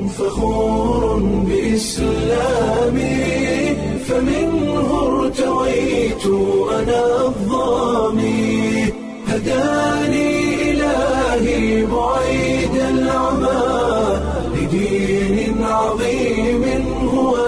فخور بإسلامي فمنه ارتويت أنا الظامي هداني إلهي بعيد العمى لدين عظيم هو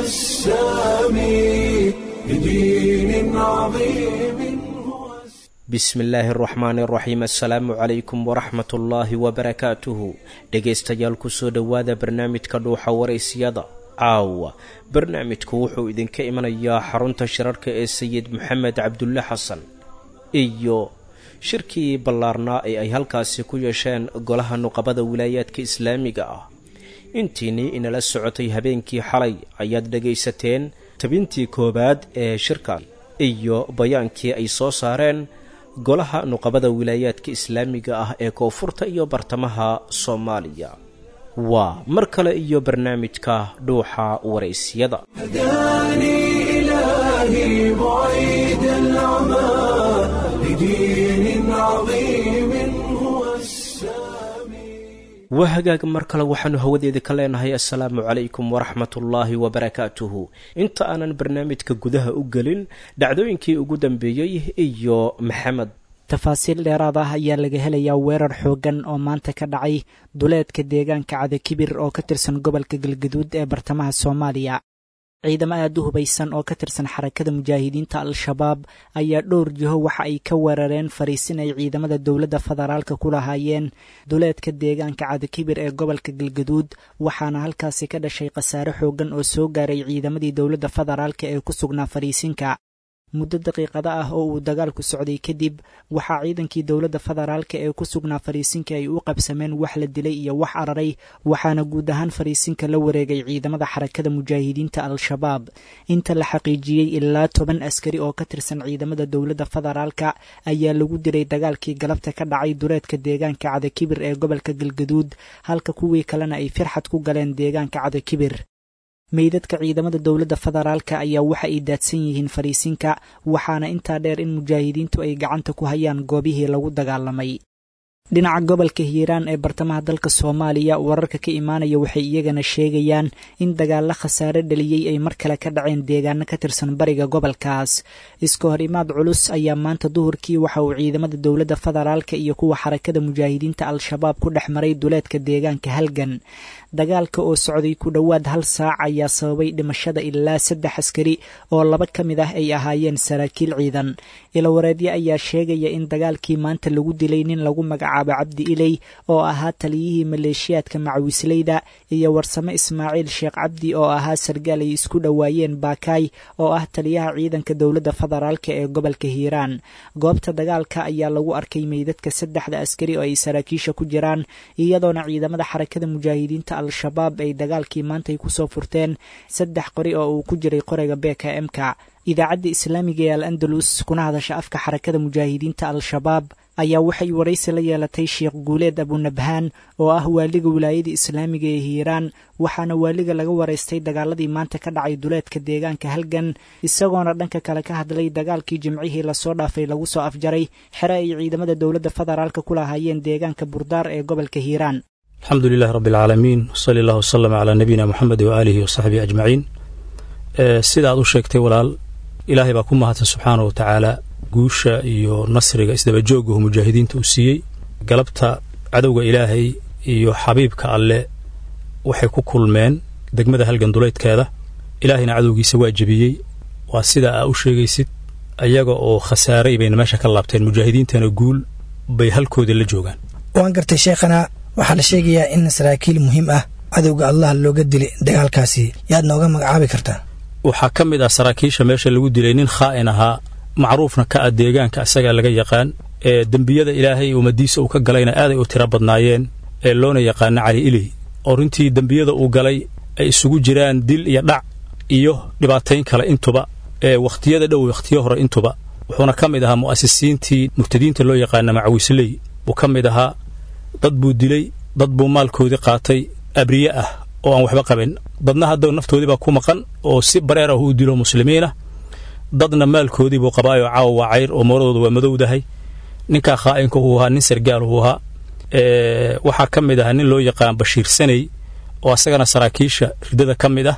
السامي لدين عظيم هو bismi illaahi araxmaani araxiim assalaamu calaykum waraxmat ullaahi wabarakaatuhu dhegaystayaal kusoo dhowaada barnaamijka dhuuxa waraysyada caawa barnaamijku wuxuu idinka imanayaa xarunta shirarka ee sayid maxamed cabdulle xasan iyo shirkii ballaarnaa ee ay halkaasi ku yeesheen golaha nuqabada wilaayaadka islaamiga ah intiinii inala socotay habeenkii xalay ayaad dhegaysateen tabintii koowaad ee shirkan iyo bayaankii ay soo saareen golaha nuqabada wilaayaadka islaamiga ah ee koonfurta iyo bartamaha soomaaliya waa mar kale iyo barnaamijka dhuuxa waraysyada هداني إلهي بعيد العمى لدين عظيم هو السامي waa hagaag mar kale waxaanu hawadeeda ka leenahay assalaamu calaykum waraxmatullaahi wabarakaatuhu inta aanan barnaamijka gudaha u gelin dhacdooyinkii ugu dambeeyey iyo maxamed tafaasiil dheeraad ah ayaa laga helayaa weerar xooggan oo maanta ka dhacay duleedka deegaanka cadakibir oo ka tirsan gobolka galgaduud ee bartamaha soomaaliya ciidamo aad u hubaysan oo ka tirsan xarakada mujaahidiinta al-shabaab ayaa dhowr jiho waxa ay ka weerareen fariisin ay ciidamada dowladda federaalka ku lahaayeen duleedka deegaanka cadakibir ee gobolka galgaduud waxaana halkaasi ka dhashay khasaare xooggan oo soo gaaray ciidamadii dowladda federaalka ee ku sugnaa fariisinka muddo daqiiqada ah oo uu dagaalku socday kadib waxaa ciidankii dowladda federaalka ee ku sugnaa fariisinka ay u qabsameen wax la dilay iyo wax araray waxaana guud ahaan fariisinka la wareegay ciidamada xarakada mujaahidiinta al-shabaab inta la xaqiijiyey ilaa toban askari oo ka tirsan ciidamada dowladda federaalka ayaa lagu dilay dagaalkii galabta ka dhacay dureedka deegaanka cadakibir ee gobolka galgaduud halka kuwii kalena ay firxad ku galeen deegaanka cadakibir meydadka ciidamada dowladda federaalka ayaa waxa ay daadsan yihiin fariisinka waxaana intaa dheer in mujaahidiintu ay gacanta ku hayaan goobihii lagu dagaalamay dhinaca gobolka hiiraan ee bartamaha dalka soomaaliya wararka ka imaanaya waxay iyagana sheegayaan in dagaalla khasaare dhaliyey ay mar kale ka dhaceen deegaano ka tirsan bariga gobolkaas iska hor imaad culus ayaa maanta duhurkii waxa uu ciidamada dowladda federaalka iyo kuwa xarakada mujaahidiinta al-shabaab ku dhex maray duleedka deegaanka halgan dagaalka oo socday ku dhowaad hal saac ayaa sababay dhimashada ilaa saddex askari oo laba ka mid ah ay ahaayeen saraakiil ciidan ilawareedyo ayaa sheegaya in dagaalkii maanta lagu dilay nin lagu magacaabo cabdi iley oo ahaa taliyihii maleeshiyaadka macawisleyda iyo warsame ismaaciil sheekh cabdi oo ahaa sargaal ay isku dhowaayeen baakaay oo ah taliyaha ciidanka dowladda federaalka ee gobolka hiiraan goobta dagaalka ayaa lagu arkay meydadka saddexda askari oo ay saraakiisha ku jiraan iyadoona ciidamada xarakada mujaahidiinta al-shabaab ay dagaalkii maantay kusoo furteen saddex qori oo uu ku jiray qoriga beka emka idaacadda islaamiga ee al andalus kuna hadasha afka xarakada mujaahidiinta al-shabaab ayaa waxay waraysi la yeelatay sheekh guuleed abunabhaan oo ah waaliga wilaayada islaamiga ee hiiraan waxaana waaliga laga waraystay dagaaladii maanta ka dhacay duleedka deegaanka halgan isagoona dhanka kale ka hadlay dagaalkii jimcihii lasoo dhaafay lagu soo afjaray xere ay ciidamada dowladda federaalka ku lahaayeen deegaanka burdaar ee gobolka hiiraan alxamdu lilahi rabbi alcaalamiin wsali allah wslama calaa nabiyina moxamed waaalihi wasaxbihi ajmaciin sida aad u sheegtay walaal ilaahay baa ku mahadsan subxaana wa tacaala guusha iyo nasriga isdabajoogahu mujaahidiinta uu siiyey galabta cadowga ilaahay iyo xabiibka alle waxay ku kulmeen degmada halgan duleydkeeda ilaahayna cadowgiisa waa jebiyey waa sida aa u sheegaysid ayaga oo khasaaray bayna meesha ka laabteen mujaahidiintana guul bay halkooda la joogaan waan gartay sheekhana waxaa la sheegayaa in saraakiil muhiim ah cadowga allah looga dilay dagaalkaasi yaad nooga magacaabi kartaa waxaa ka mid ah saraakiisha meesha lagu dilay nin khaa'in ahaa macruufna ka ah deegaanka isagaa laga yaqaan ee dembiyada ilaahay ummadiisa uu ka galayna aaday u tiro badnaayeen ee loona yaqaano cali iley oo runtii dembiyada uu galay ay isugu jiraan dil iyo dhac iyo dhibaatayn kale intuba ee wakhtiyada dhow wakhtiyo hore intuba wuxuuna ka mid ahaa mu'asisiintii murtadiinta loo yaqaana macawisley buu ka mid ahaa dad buu dilay dad buu maalkoodii qaatay abriye ah oo aan waxba qabin dadna hadda naftoodii baa ku maqan oo si bareer ah uu dilo muslimiinah dadna maalkoodii buu qabaayoo caawa waa cayr oo mooradooda waa madowdahay ninkaa khaa'inka uu ahaa nin sargaal uu ahaa waxaa ka mid ahaa nin loo yaqaan bashiir saney oo asagana saraakiisha riddada ka mid ah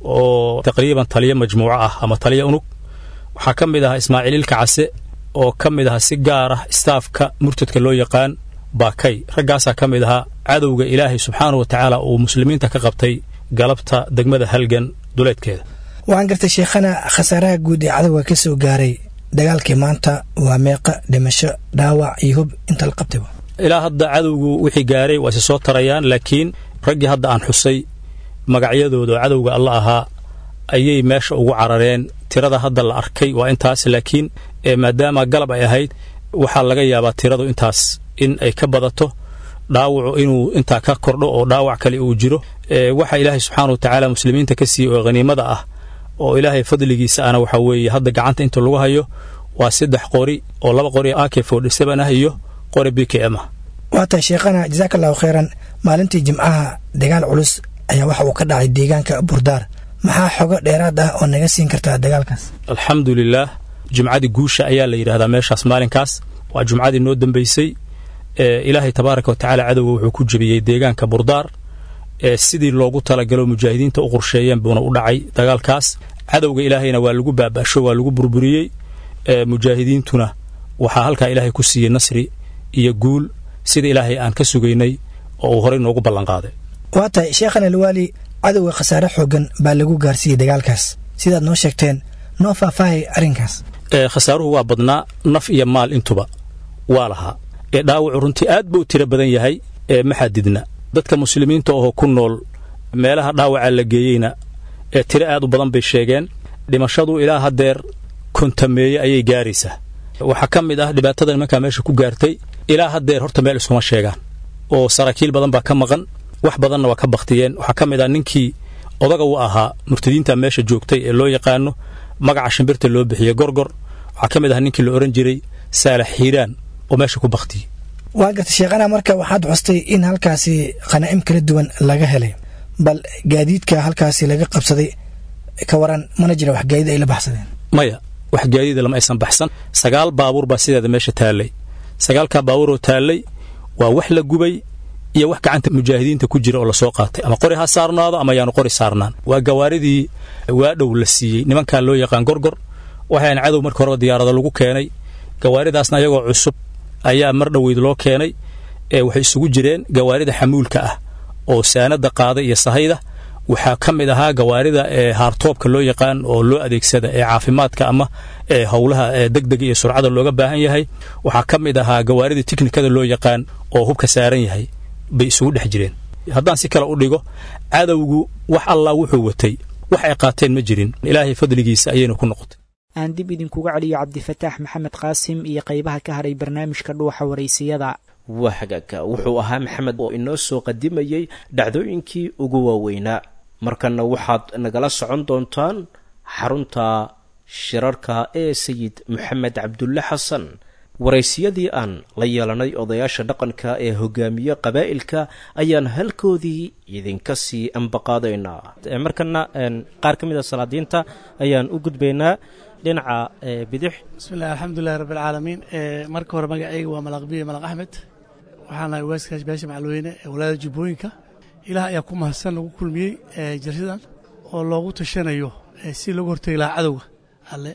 oo taqriiban taliyo majmuuco ah ama taliyo unug waxaa ka mid ahaa ismaaciililka case oo ka mid ahaa si gaar ah istaafka murtadka loo yaqaan baakay raggaasaa ka mid ahaa cadowga ilaahay subxaanahu wa tacaala uu muslimiinta ka qabtay galabta degmada halgan duleedkeeda waxaan gartay sheekhana khasaaraha guud ee cadowga ka soo gaaray dagaalkii maanta waa meeqa dhimasho dhaawac iyo hub inta la qabtayba ilaa hadda cadowgu wixii gaaray waa isi soo tarayaan laakiin raggii hadda aan xusay magacyadooda oo cadowga alla ahaa ayay meesha ugu carareen tirada hadda la arkay waa intaas laakiin maadaama galab ay ahayd waxaa laga yaabaa tiradu intaas in ay ka badato dhaawacu inuu intaa ka kordho oo dhaawac kale uu jiro waxa ilaahay subxaana wa tacaala muslimiinta ka siiyey oo khaniimada ah oo ilaahay fadligiisa ana waxaa weeye hadda gacanta inta lagu hayo waa saddex qori oo laba qori ak forty seven ah iyo qori b k m ah waa tahay sheekhana jasaaka allahu khayran maalintii jimcaha dagaal culus ayaa waxa uu ka dhacay deegaanka burdaar maxaa xogo dheeraad ah oo naga siin kartaa dagaalkaas alxamdu lilaah jumcadii guusha ayaa la yidhahdaa meeshaas maalinkaas waa jumcadii noo dambaysay ilaahay tabaaraka wa tacaala cadowga wuxuu ku jebiyey deegaanka burdaar sidii loogu talagalo mujaahidiinta u qorsheeyeen buuna u dhacay dagaalkaas cadowga ilaahayna waa lagu baaba'sho waa lagu burburiyey mujaahidiintuna waxaa halkaa ilaahay ku siiyey nasri iyo guul sida ilaahay aan ka sugaynay oo uu horey noogu ballanqaaday waa tahay sheekhan alwaali cadowga khasaare xoogan baa lagu gaarsiiyey dagaalkaas sidaad noo sheegteen noo faahfaahay arrinkaas khasaaruhu waa badnaa naf iyo maal intuba waa lahaa ee dhaawacu runtii aad buu tiro badan yahay ee ma xadidna dadka muslimiinta oo ku nool meelaha dhaawaca la geeyeyna ee tiro aad u badan bay sheegeen dhimashadu ilaa haddeer kontameeye ayay gaaraysaa waxaa ka mid ah dhibaatada nimankaa meesha ku gaartay ilaa haddeer horta meel iskuma sheegaan oo saraakiil badan baa ka maqan wax badanna waa ka bakhtiyeen waxaa ka mid ah ninkii odaga u ahaa murtadiinta meesha joogtay ee loo yaqaano magaca shimbirta loo bixiyey gorgor waxaa ka mid ah ninkii la odhan jiray saalax xiiraan oo meesha ku bakhtiyey waa garta sheekhana marka waxaad xustay in halkaasi khanaa'im kala duwan laga helay bal gaadiidka halkaasi laga qabsaday ka waran mana jira wax gaadiid ay la baxsadeen maya wax gaadiida lama aysan baxsan sagaal baabuur baa sideeda meesha taallay sagaalkaa baabuuroo taallay waa wax la gubay iyo wax gacanta mujaahidiinta ku jira oo lasoo qaatay ama qori ha saarnaado ama yaanu qori saarnaan waa gawaaridii waadhow la siiyey nimankaa loo yaqaan gorgor waxaan cadow marka horeba diyaarado lagu keenay gawaaridaasna ayagoo cusub ayaa mar dhoweyd loo keenay ee waxay isugu jireen gawaarida xamuulka ah oo saanada qaada iyo sahayda waxaa ka mid ahaa gawaarida ee haartoobka loo yaqaan oo loo adeegsada ee caafimaadka ama ee howlaha ee degdega iyo surcada looga baahan yahay waxaa ka mid ahaa gawaarida tiknikada loo yaqaan oo hubka saaran yahay bay isugu dhex jireen haddaan si kale u dhigo cadowgu wax allaa wuxuu watay wax ay qaateen ma jirin ilaahay fadligiisa ayayna ku noqotay aan dib idinkuga celiyo cabdifataax maxamed qaasim iyo qaybaha ka haray barnaamijka dhuuxa waraysiyada waa hagaagka wuxuu ahaa maxamed oo inoo soo qadimayey dhacdooyinkii ugu waaweynaa markanna waxaad nagala socon doontaan xarunta shirarka ee sayid maxamed cabdulle xasan waraysiyadii aan la yeelanay odayaasha dhaqanka ee hogaamiye qabaa'ilka ayaan halkoodii idinka sii ambaqaadaynaa markana qaar ka mid a salaadiinta ayaan u gudbaynaa dhinaca bidix bismillahi alxamdulilahi rabbi alcaalamiin marka hore magacayga waa malaqbiye malaq axmed waxaan nahay waaskaas beesha macalweyne ee walaada jubbooyinka ilaah ayaa ku mahadsan lagu kulmiyey jaridan oo loogu tashanayo si loogu hortegi lahaa cadowga alle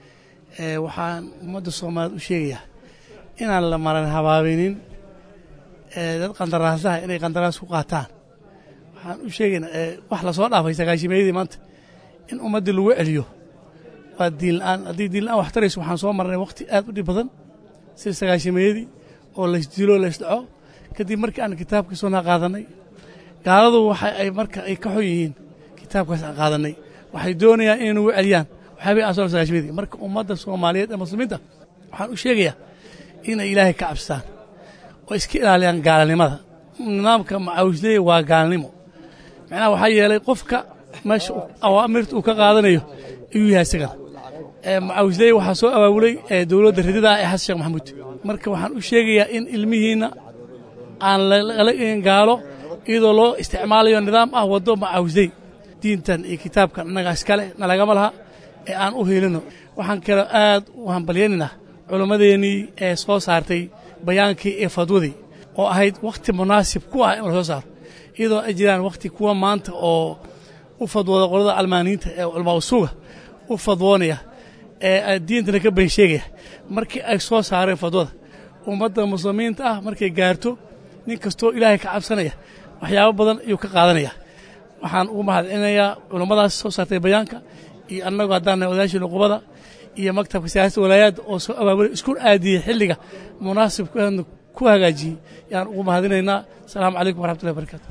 waxaan ummadda soomaaliyeed u sheegayaa inaan la maran habaabinin dad qandaraasaha inay qandaraas ku qaataan waxaan u sheegaynaa wax lasoo dhaafay sagaashimeeyadii maanta in ummaddii lagu celiyo waa diinla'aan haddii diinla'aan wax tarayso waxaan soo marnay wakhti aad u dhib badan sida sagaashimeeyadii oo laysdilo laysdhaco kadib markii aan kitaabkii soonaa qaadannay gaaladu waxa ay marka ay ka xun yihiin kitaabkaas aan qaadannay waxay doonayaan inay nagu celiyaan waxaabay aan soo sagaashimeedii marka ummadda soomaaliyeed ee muslimiinta waxaan u sheegayaa inay ilaahay ka cabstaan oo iska ilaaliyaan gaalnimada nidaamka macaawisleeya waa gaalnimo macnaha waxaa yeelay qofka meesha awaamirta uu ka qaadanayo ayuu yahay isagana macaawisleeya waxaa soo abaabulay dowladda ridadaa ee xasan sheekh maxamuud marka waxaan u sheegayaa in ilmihiinna aan lala gaalo iyadoo loo isticmaalayo nidaam ah waddo macaawisley diintan iyo kitaabkan annaga iskale nalagama laha ee aan u helino waxaan kaloo aad u hambalyaynayna culimmadeennii ee soo saartay bayaankii ee fadwadii oo ahayd wakhti munaasib ku ah in la soo saaro iyadoo ay jiraan wakhti kuwa maanta oo u fadwooda qolada almaaniinta ee ulmawsuuga u fadwoonaya ee diintana ka been sheegaya markii ay soo saareen fadwada ummadda muslimiinta ah markay gaarto nin kastoo ilaahay ka cabsanaya waxyaabo badan ayuu ka qaadanaya waxaan ugu mahadcelinayaa culummadaas soo saartay bayaanka iyo annagu haddaan nahay odayaashii nuqubada iyo maktabka siyaasada walaayaadda oo soo abaabulay isku aadiyey xilliga munaasibkeedna ku hagaajiyey yaan ugu mahadinaynaa asalaamu calaykum waraxmatullahi barakaatu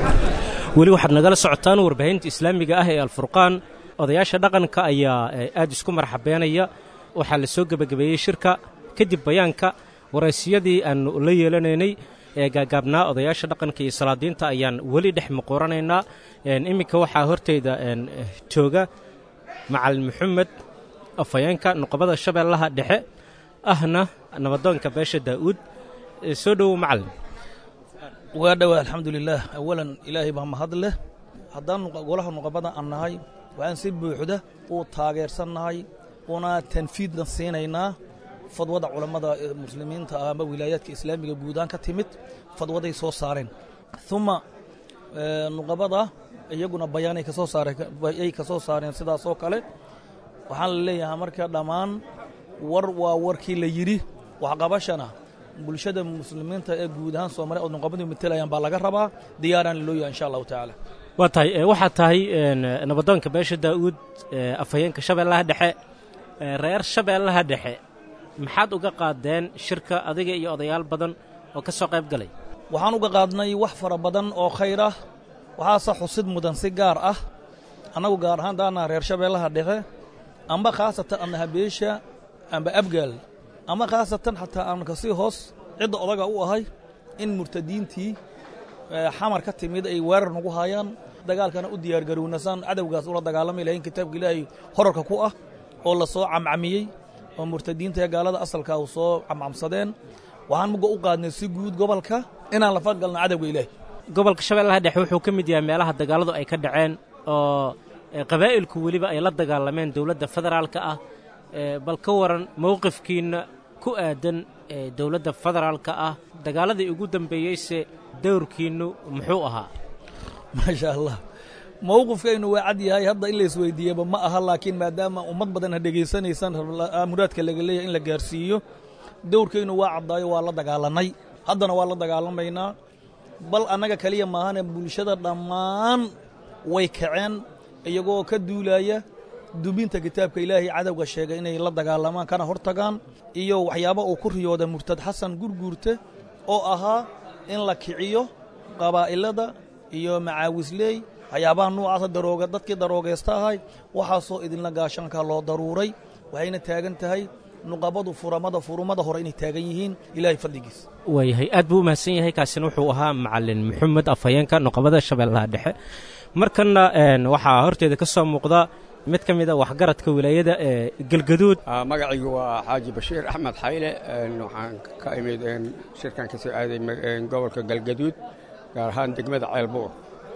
weli waxaad nagala socotaan warbaahinta islaamiga ah ee alfurqaan odayaasha dhaqanka ayaa aad isku marxabeenaya waxaa la soo gebagabeeyey shirka kadib bayaanka waraysiyadii aannu la yeelanaynay ee gaagaabnaa odayaasha dhaqanka iyo salaadiinta ayaan weli dhex muquuranaynaa iminka waxaa horteyda jooga macalin maxamed afhayeenka nuqobada shabeellaha dhexe ahna nabadoonka beesha daa'uud soo dhowow macalin waa dhowaa alxamdulilaah awalan ilaahay baa mahad leh haddaan golaha nuqabada aan nahay waxaan si buuxda u taageersannahay una tanfiidna siinaynaa fadwada culammada muslimiinta ah ama wilaayaadka islaamiga guudaan ka timid fadwaday soo saareen uma nuqabada iyaguna bayaanay ka soo saarayay ka soo saareen sidaas oo kale waxaan la leeyahay marka dhammaan war waa warkii la yidhi waxqabashana bulshada muslimiinta ee guud ahaan soomaaliya oo nuqabadu matelayaan baa laga rabaa diyaaraan loo yahay insha allahu tacaala waa tahay waxaa tahay nabadoonka beesha daa'uud afhayeenka shabeellaha dhexe reer shabeellaha dhexe maxaad uga qaadeen shirka adiga iyo odayaal badan oo ka soo qayb galay waxaan uga qaadnay wax fara badan oo khayr ah waxaase xusid mudan si gaar ah annagu gaar ahaan daanaa reer shabeellaha dhexe amba khaasatan annaha beesha amba abgaal ama khaasatan xataa aan kasii hoos cidda odaga u ahay in murtadiintii xamar ka timid ay weerar nagu haayaan dagaalkana u diyaargarownasaan cadowgaas ula dagaalami lahayn kitaabka ilaahay horarka ku ah oo la soo camcamiyey oo murtadiinta ee gaalada asalka u soo camcamsadeen waxaan muga u qaadnay si guud gobolka inaan la fadgalno cadowga ilaahay gobolka shabeellaha dhexe wuxuu ka mid yahay meelaha dagaalladu ay ka dhaceen oo qabaa'ilku weliba ay la dagaalameen dowladda federaalka ah bal ka waran mowqifkiinna ku aadan dowladda federaalka ah dagaaladii ugu dambeeyeyse dowrkiinnu muxuu ahaa maasha allah mowqifkaynu waa cad yahay hadda in la isweydiiyaba ma aha laakiin maadaama ummad badan ha dhegaysanaysaan muraadka laga leeyahay in la gaarsiiyo dowrkaynu waa caddaayo waa la dagaalannay haddana waa la dagaalamaynaa bal annaga keliya maahane bulshada dhammaan way kaceen iyagoo ka duulaaya dubinta kitaabka ilaahay cadowga sheegay inay la dagaalamaan kana hor tagaan iyo waxyaaba uu ku riyooda murtad xasan gurguurte oo ahaa in la kiciyo qabaa'ilada iyo macaawisley waxyaabaha nuucaasa darooga dadkii daroogaysta ahay waxaasoo idinla gaashanka loo daruuray waxayna taagan tahay nuqabadu furamada furumada hore inay taagan yihiin ilaahay fadligiis waayahay aad buu u mahadsan yahay kaasina wuxuu ahaa macalin maxamed afhayeenka nuqabada shabeellaha dhexe markanna waxaa horteeda ka soo muuqda mid ka mid a waxgaradka wilaayada ee galgaduud magacaygu waa xaaji bashiir axmed xayle waxaan ka imid shirkan ka soo aaday gobolka galgaduud gaar ahaan degmada ceelbuur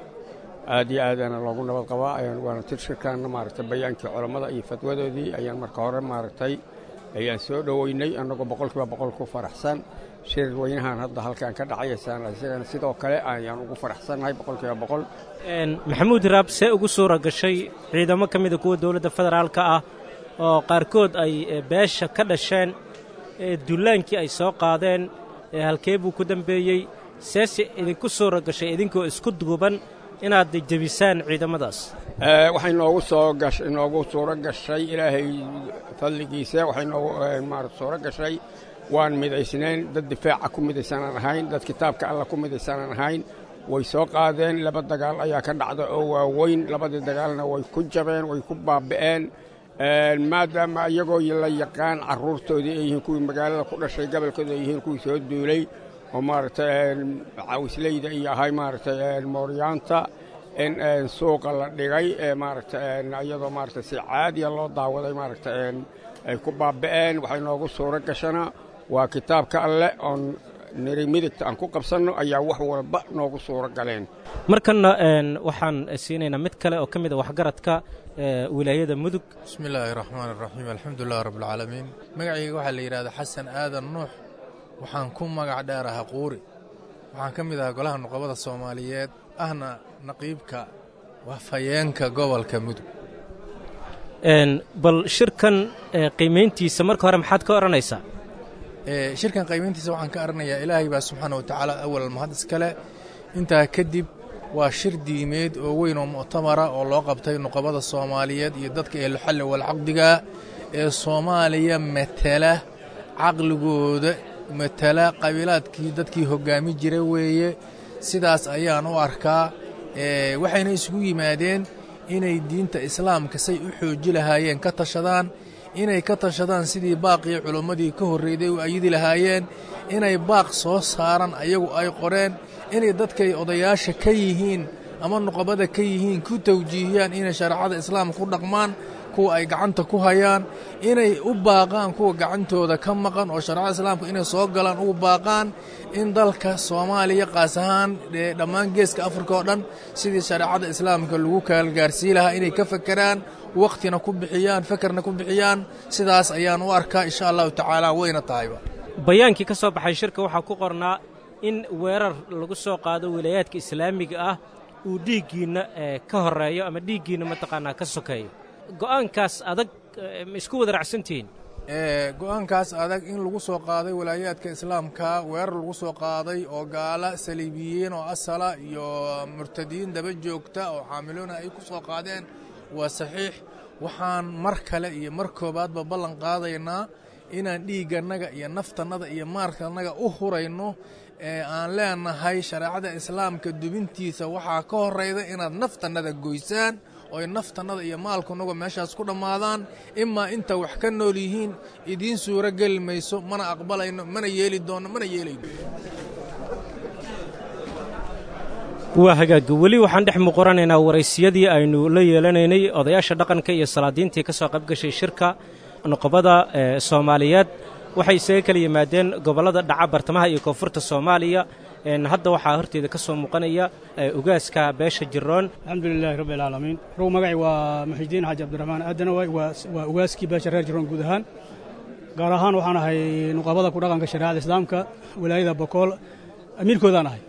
aad iyo aadaana loogu nabad qabaa waana tir shirkan maaragtay bayaankii culammada iyo fatwadoodii ayaan marka hore maaragtay ayaan soo dhoweynay annagoo boqolkiiba boqol ku faraxsan shir weynahan hadda halkan ka dhacayaysaan isagana sidoo kale ayaan ugu faraxsannahay boqolkiiba boqol maxamuud raab see ugu suura gashay ciidamo ka mida kuwa dowladda federaalka ah oo qaarkood ay beesha ka dhasheen dullaankii ay soo qaadeen halkee buu ku dambeeyey seese idinku suura gashay idinkoo isku duuban inaad jebisaan ciidamadaas waxay noogu soo gashay noogu suuro gashay ilaahay fadligiisa waxay noogu maarata suuro gashay waan midaysnayn dad difaaca ku midaysanaan ahayn dad kitaabka alla ku midaysanaan ahayn way soo qaadeen laba dagaal ayaa ka dhacda oo waaweyn labadii dagaalna way ku jabeen way ku baaba'een maadaama iyagoo la yaqaan carruurtoodii ay yihiin kuwii magaalada ku dhashay gobolkooda ay yihiin kuwii soo duulay oo maaragtay caawisleyda iyo ahay maaragtay mooryaanta in suuqa la dhigay maaragtay iyadoo maaragtay si caadiya loo daawaday maaragtay ay ku baaba'een waxay noogu suuro gashana waa kitaabka alleh oon niri midigta aan ku qabsanno ayaa wax walba noogu suuro galeen markanna waxaan siinaynaa mid kale oo ka mid a waxgaradka wilaayada mudug bismi illaahi raxmaan iraxiim alxamdulilah rabbilcaalamiin magacayga waxaa la yidhahdaa xasan aadan nuux waxaan ku magac dheerahaa quuri waxaan ka mid ahaa golaha nuqabada soomaaliyeed ahna naqiibka wafayeenka gobolka mudug bal shirkan qiimayntiisa marka hore maxaad ka odhanaysaa shirkan qiimayntiisa waxaan ka aranayaa ilaahay baa subxaana wa tacaala awal mahad iskale intaa kadib waa shir diimeed oo weyn oo muctamara oo loo qabtay nuqabada soomaaliyeed iyo dadka ehluxalli walcaqdiga ee soomaaliya matala caqligooda matala qabiilaadkii dadkii hoggaami jira weeye sidaas ayaan u arkaa waxayna isugu yimaadeen inay diinta islaamka say u xooji lahaayeen ka tashadaan inay ka tashadaan sidii baaqii culimmadii ka horreyday u ayidi lahaayeen inay baaq soo saaran ayagu ay qoreen inay dadkay odayaasha ka yihiin ama nuqabada ka yihiin ku tawjiihiyaan inay shareecada islaamka ku dhaqmaan kuwa ay gacanta ku hayaan inay u baaqaan kuwa gacantooda ka maqan oo shareecada islaamka inay soo galaan ugu baaqaan in dalka soomaaliya qaas ahaan dhammaan geeska afrika oo dhan sidii shareecada islaamka lagu kaalgaarsii lahaa inay ka fekeraan wakhtina ku bixiyaan fekerna ku bixiyaan sidaas ayaan u arkaa insha allahu tacaala wayna tahayba bayaankii ka soo baxay shirka waxaa ku qornaa in weerar lagu soo qaado wilaayaadka islaamiga ah uu dhiiggiinna ka horreeyo ama dhiiggiinna mataqaanaa ka sokeeyo go'aankaas adag ma isku wada racsantihiin go'aankaas adag in lagu soo qaaday walaayaadka islaamka weerar lagu soo qaaday oo gaala saliibiyiin oo asala iyo murtadiin daba joogta oo xaamiloona ay ku soo qaadeen waa saxiix waxaan mar kale iyo mar koobaadba ballan qaadaynaa inaan dhiiggannaga iyo naftannada iyo maalkannaga u hurayno ee aan leenahay shareecada islaamka dubintiisa waxaa ka horrayda inaad naftannada goysaan oy naftannada iyo maalkunagu meeshaas ku dhammaadaan imaa inta wax ka nool yihiin idiin suuro geli mayso mana aqbalayno mana yeeli doonno mana yeelayno waa hagaaga weli waxaan dhex muquranaynaa waraysiyadii aynu la yeelanaynay odayaasha dhaqanka iyo salaadiintii ka soo qayb gashay shirka nuqobada soomaaliyeed waxay isaga kala yimaadeen gobollada dhaca bartamaha iyo koonfurta soomaaliya hadda waxaa horteeda ka soo muuqanaya ugaaska beesha jiroon alxamdulilaahi rabbi alcaalamiin rog magacay waa muxidiin xaaji cabdiraxmaan aadanaway waa ugaaskii beesha reer jiroon guud ahaan gaar ahaan waxaan ahay nuqabada ku dhaqanka shareecada islaamka walaayada bokool amiirkoodaan ahay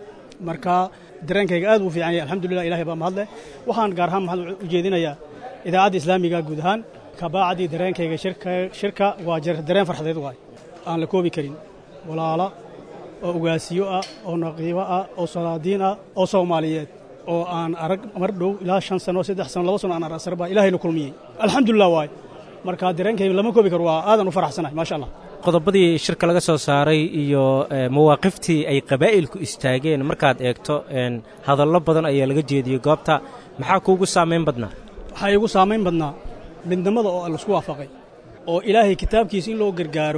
marka dareenkayga aad uu fiican yahay alxamdulilah ilahay baa mahadleh waxaan gaar ahaan mahad u jeedinayaa idaacadda islaamiga guud ahaan kabaacdii dareenkayga shirka waa dareen farxadeed waay aan la koobi karin walaala oo ugaasiyo ah oo naqiibo ah oo salaadiin ah oo soomaaliyeed oo aan arag mar dhow ilaa shan sano saddex sano laba sano aan arasar baa ilaahay la kulmiyey alxamdulilah waay marka dareenkayga lama koobi karo waa aadan u faraxsanahay maasha allah qodobadii shirka laga soo saaray iyo mawaaqiftii ay qabaa'ilku istaageen markaad eegto hadallo badan ayaa laga jeediyey goobta maxaa kuugu saamayn badnaa waxaa iigu saamayn badnaa midnimada oo laisku waafaqay oo ilaahay kitaabkiisa in loo gargaaro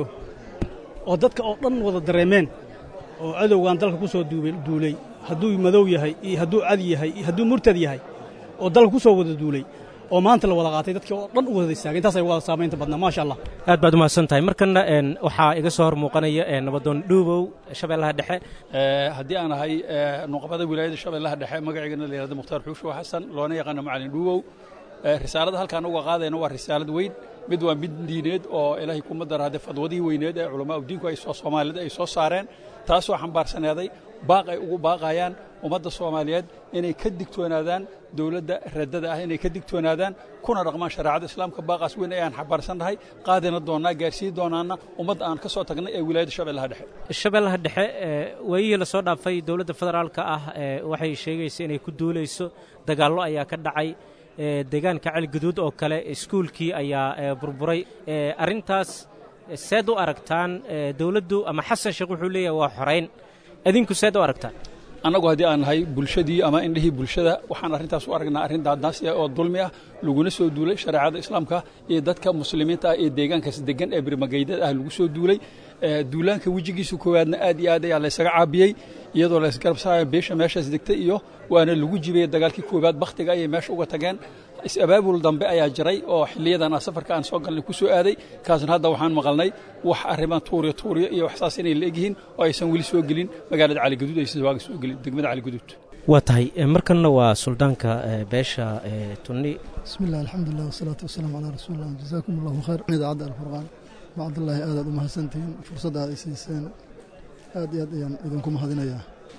oo dadka oo dhan wada dareemeen oo cadowgan dalka ku soo duulay hadduu madow yahay iyo hadduu cad yahay iyo hadduu murtad yahay oo dalka ku soo wada duulay oo maanta la wada qaatay dadkii oo dhan u wada istaagay intaasay wada saamaynta badnaa maasha allah aad baad umahadsan tahay markanna waxaa iga soo hor muuqanaya nabadoon dhuubow shabeellaha dhexe haddii aan ahay nuqabada wilaayada shabeellaha dhexe magaceygana la yihahdo mukhtaar xuushow xasan loona yaqaano macalin dhuubow risaalada halkaan uga qaadayna waa risaalad weyn mid waa mid diineed oo ilaahay kuma daraade fadwadihii weyneed ee culamaa udiinku ay soo soomaalida ay soo saareen taasoo xambaarsaneeday baaq ay ugu baaqayaan ummadda soomaaliyeed inay ka digtoonaadaan dowladda raddada ah inay ka digtoonaadaan kuna dhaqmaan shareecada islaamka baaqaas weyn ayaan xambaarsannahay qaadina doonnaa gaarsiin doonaana ummadda aan ka soo tagnay ee wilaayadda shabeellaha dhexe shabeellaha dhexe waayihii lasoo dhaafay dowladda federaalka ah waxay sheegaysa inay ku duulayso dagaallo ayaa ka dhacay deegaanka celigaduud oo kale iskuulkii ayaa burburay arrintaas seed u aragtaan dowladdu ama xasan sheekh wuxuu leeyahay waa xorayn idinku seed u aragtaan annagu haddii aan nahay bulshadii ama indhihii bulshada waxaan arrintaas u aragnaa arrin daadnaasi ah oo dulmi ah laguna soo duulay shareecada islaamka iyo dadka muslimiinta ah ee deegaankaas degan ee birmagaydada ah lagu soo duulay duulaanka wejigiisa koowaadna aad iyo aad ayaa laysaga caabiyey iyadoo laysgarabsaaya beesha meeshaas degtay iyo waana lagu jibiyey dagaalkii koowaad bakhtiga ayay meesha uga tageen is-abaabul dambe ayaa jiray oo xiliyadan aan safarka aan soo galnay ku soo aaday kaasna hadda waxaan maqalnay wax arrimaan tuuriya tuuriya iyo waxsaas inay la egyihiin oo aysan weli soo gelin magaalada caligaduud aysan waaga soo gelin degmada caligaduud waa tahay markanna waa suldaanka beesha tunni bismi illah alxamdulilah wasalaatu wasalaamu calaa rasuulillah jazaakum allahu khayr idaacadda alfurqaan bacdullaahi aadaad u mahadsantihiin fursadda aad ay siiseen aad iyo aad ayaan idinku mahadinayaa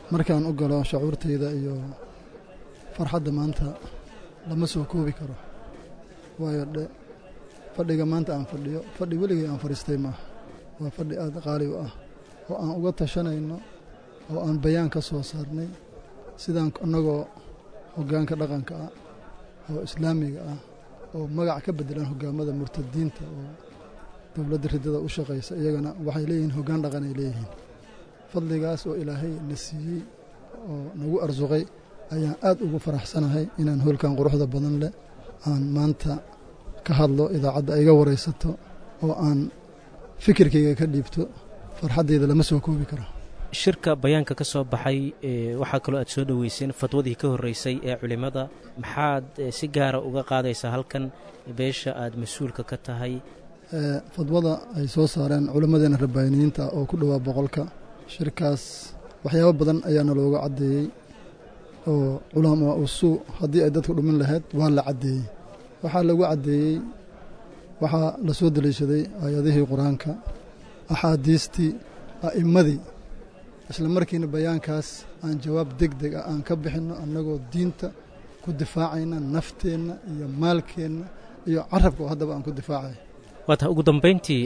markaan u galo shacuurtayda iyo farxadda maanta lama soo koobi karo waayo dhe fadhiga maanta aan fadhiyo fadhi weligay aan fadhiistay maaha waa fadhi aada qaali u ah oo aan uga tashanayno oo aan bayaan ka soo saarnay sidaan annagoo hoggaanka dhaqanka ah oo islaamiga ah oo magac ka beddelan hoggaamada murtadiinta oo dowladda riddada u shaqaysa iyagana waxay leeyihiin hoggaan dhaqan ay leeyihiin fadligaas oo ilaahay na siiyey oo nagu arsuqay ayaan aad ugu faraxsanahay inaan hoolkan quruxda badan leh aan maanta ka hadlo idaacadda iga waraysato oo aan fikirkayga ka dhiibto farxaddeyda lama soo koobi karo shirka bayaanka ka soo baxay waxaa kaloo aad soo dhoweyseen fadwadii ka horreysay ee culimmada maxaad si gaara uga qaadaysaa halkan beesha aad mas-uulka ka tahay fadwada ay soo saareen culimmadeena rabbaaniyiinta oo ku dhowaa boqolka shirkaas waxyaabo badan ayaana looga caddeeyey oo culamaa usuu haddii ay dadku dhumin lahayd waa la caddeeyey waxaa lagu caddeeyey waxaa la soo deliishaday aayadihii qur-aanka axaadiistii a'immadii isla markiina bayaankaas aan jawaab deg deg ah aan ka bixinno annagoo diinta ku difaacayna nafteenna iyo maalkeenna iyo carabka oo haddaba aan ku difaacay waata ugu dambayntii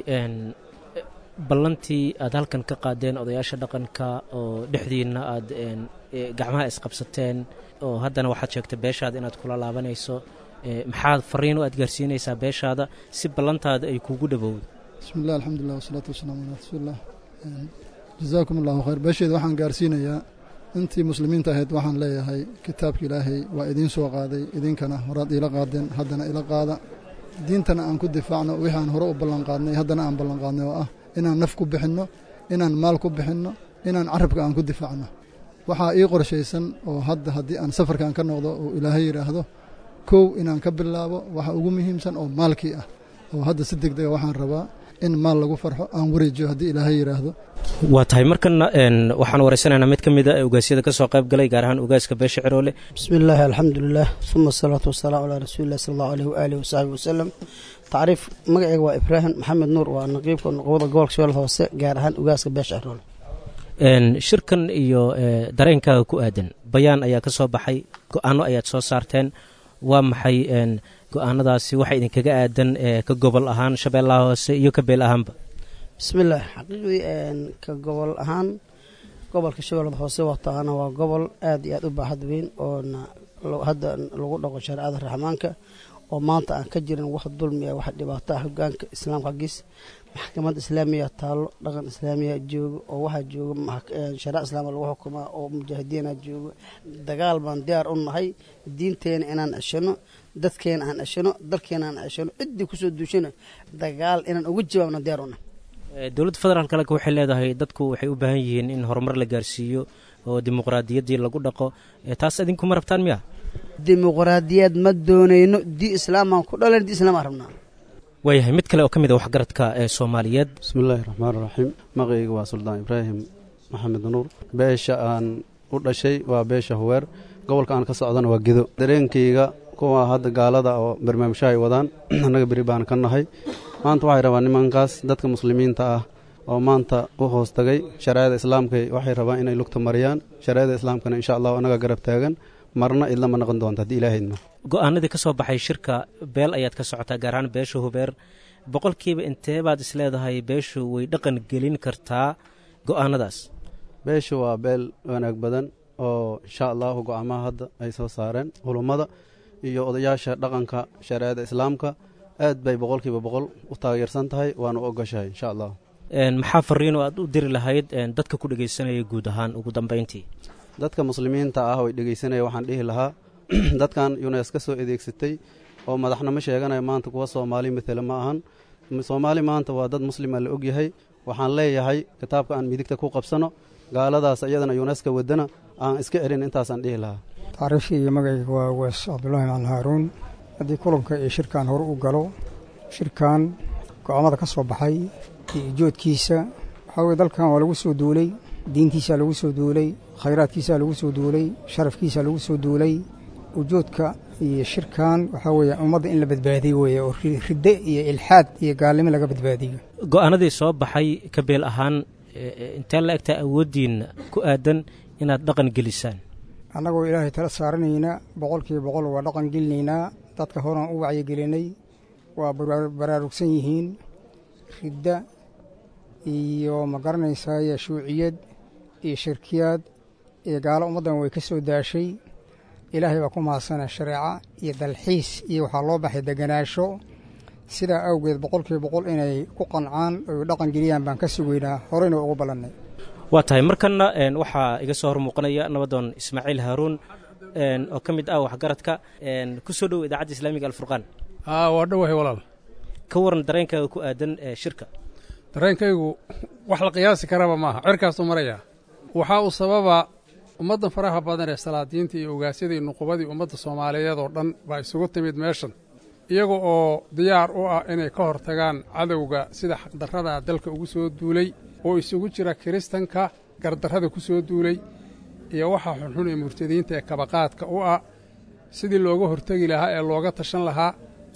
ballantii aad halkan ka qaadeen odayaasha dhaqanka oo dhexdiinna aad gacmaha isqabsateen oo haddana waxaad sheegtay beeshaada inaad kula laabanayso maxaad fariin u aad gaarsiinaysaa beeshaada si ballantaada ay kuugu dhowowdo bismi illah alxamdulilah wasalaatu wasalaamu calaa rasuulilah jazaakum allahu khayr beesheeda waxaan gaarsiinayaa intii muslimiinta ahayd waxaan leeyahay kitaabka ilaahay waa idiin soo qaaday idinkana horaad iila qaadeen haddana ila qaada diintana aan ku difaacno wixii aan hore u ballanqaadnay haddana aan ballanqaadnay oo ah inaan naf ku bixinno inaan maal ku bixinno inaan carabka aan ku difaacno waxaa ii qorshaysan oo hadda haddii aan safarkan ka noqdo oo ilaahay yidhaahdo kow inaan ka bilaabo waxa ugu muhiimsan oo maalkii ah oo hadda si deg dega waxaan rabaa in maal lagu farxo aan wareejiyo haddii ilaahay yidhaahdo waa tahay markana waxaan waraysanaynaa mid ka mid a ogaasyada ka soo qayb galay gaar ahaan ogaaska beesha ciroole bismi illaahi alxamdulilah uma asalaatu wasalaamu calaa rasuulilah sala allahu aleyh waaalih wasaxbi wasalam tacriif magaceyga waa ibraahim maxamed nuur waa naqiibka nuqbada gobolka shabeelle hoose gaar ahaan ogaaska beesha ciroole shirkan iyo dareenkaaga ku aadan bayaan ayaa ka soo baxay go-aano ayaad soo saarteen waa maxay go-aanadaasi waxa idinkaga aadan ka gobol ahaan shabeellaha hoose iyo ka beel ahaanba bismillaah xaqiiqdii ka gobol ahaan gobolka shabeellada hoose wataana waa gobol aad iyo aad u baaxad weyn oona hadda lagu dhaqo shareecada raxmaanka oo maanta aan ka jirin wax dulmiya wax dhibaato ah hogaanka islaamka xaggiis maxkamad islaamiya taallo dhaqan islaamiya joogo oo waxaa jooga shareec islaama lagu xukumaa oo mujaahidiina joogo dagaal baan diyaar u nahay diinteena inaan ceshano dadkeena aan ceshano dalkeena aan ceshano ciddii kusoo duushana dagaal inaan uga jawaabno diyaar u nahay dowladda federaalk laka waxay leedahay dadku waxay u baahan yihiin in horumar la gaarsiiyo oo dimuqraadiyaddii lagu dhaqo taas idinkuma rabtaan miya dimuqraadiyad ma doonayno di islaamaan ku dhalan di islaam aan rabnaa waayahay mid kale oo ka mid a waxgaradka ee soomaaliyeed bismillaahi raxmaan raxiim magacayga waa suldaan ibraahim maxamed nuur beesha aan u dhashay waa beesha huweer gobolka aan ka socdana waa gedo dareenkayga kuwa hadda gaalada oo barnaamijyo ay wadaan annaga beri baan ka nahay maanta waxay rabaan nimankaas dadka muslimiinta ah oo maanta u hoos tagay shareecada islaamka waxay rabaan inay lugta mariyaan shareecada islaamkana insha allahu annaga garab taagan marna idlama noqon doonta haddii ilaahayidmo go-aanadii ka soo baxay shirka beel ayaad ka socotaa gaar ahaan beesha hubeer boqolkiiba intee baad is leedahay beeshu way dhaqan gelin kartaa go-aanadaas beeshu waa beel wanaag badan oo insha allahu go-aamaha hadda ay soo saareen culummada iyo odayaasha dhaqanka shareecada islaamka aad bay boqolkiiba boqol u taageersan tahay waana u ogoshahay insha allah maxaa fariin oo aad u diri lahayd dadka ku dhegaysanaya guud ahaan ugu dambayntii dadka muslimiinta ah oo dhegaysanaya waxaan dhihi lahaa dadkan yunes ka soo adeegsatay oo madaxnimo sheeganaya maanta kuwa soomaali matele ma ahan soomaali maanta waa dad muslima la ogyahay waxaan leeyahay kitaabka aan midigta ku qabsano gaaladaas iyadana yuneska wadana aan iska celin intaasaan dhihi lahaa tacriifkii iyo magacayga waa wees cabdulaahi macalin haaruun haddii kulanka iyo shirkan hore u galo shirkan go-aamada ka soo baxay iyo ijoodkiisa waxaa weye dalkan waa lagu soo duulay diintiisaa lagu soo duulay khayraadkiisaa lagu soo duulay sharafkiisaa lagu soo duulay ujoodka iyo shirkan waxaa weeye ummadda in la badbaadiyo weeye oo ridde iyo ilxaad iyo gaalnimo laga badbaadiyo go-aanadii soo baxay ka beel ahaan intee la egtaa awooddiinna ku aadan inaad dhaqan gelisaan annagoo ilaahay tala saaranayna boqolkiiba boqol waa dhaqan gelinaynaa dadka horan u wacyigelinay waa baraarugsan yihiin ridda iyo ma garanaysaay shuuciyad iyo shirkiyaad iyo gaalo ummaddan way ka soo daashay ilaahay baa ku mahadsana shareeca iyo dalxiis iyo waxaa loo baxay deganaasho sidaa awgeed boqolkiiba boqol inay ku qancaan oy dhaqan geliyaan baan ka sugaynaa horeyna ugu ballannay waa tahay markanna waxaa iga soo hor muuqanaya nabadoon ismaaciil haaruun oo ka mid ah waxgaradka ku soo dhow idaacadda islaamiga alfurqaan waa dhowahay walaal ka waran dareenkaaga ku aadan shirka dareenkaygu wax la qiyaasi karaba maaha cerkaasuu maraya waxaa uu sababa ummaddan faraha badan ee salaadiinta iyo ogaasyada iyo nuqubadii ummadda soomaaliyeed oo dhan baa isugu timid meeshan iyaga oo diyaar u ah inay ka hor tagaan cadowga sida xaqdarrada dalka ugu soo duulay oo isugu jira kiristanka gardarrada ku soo duulay iyo waxa xunxun ee murtadiinta ee kabaqaadka u ah sidii looga hortegi lahaa ee looga tashan lahaa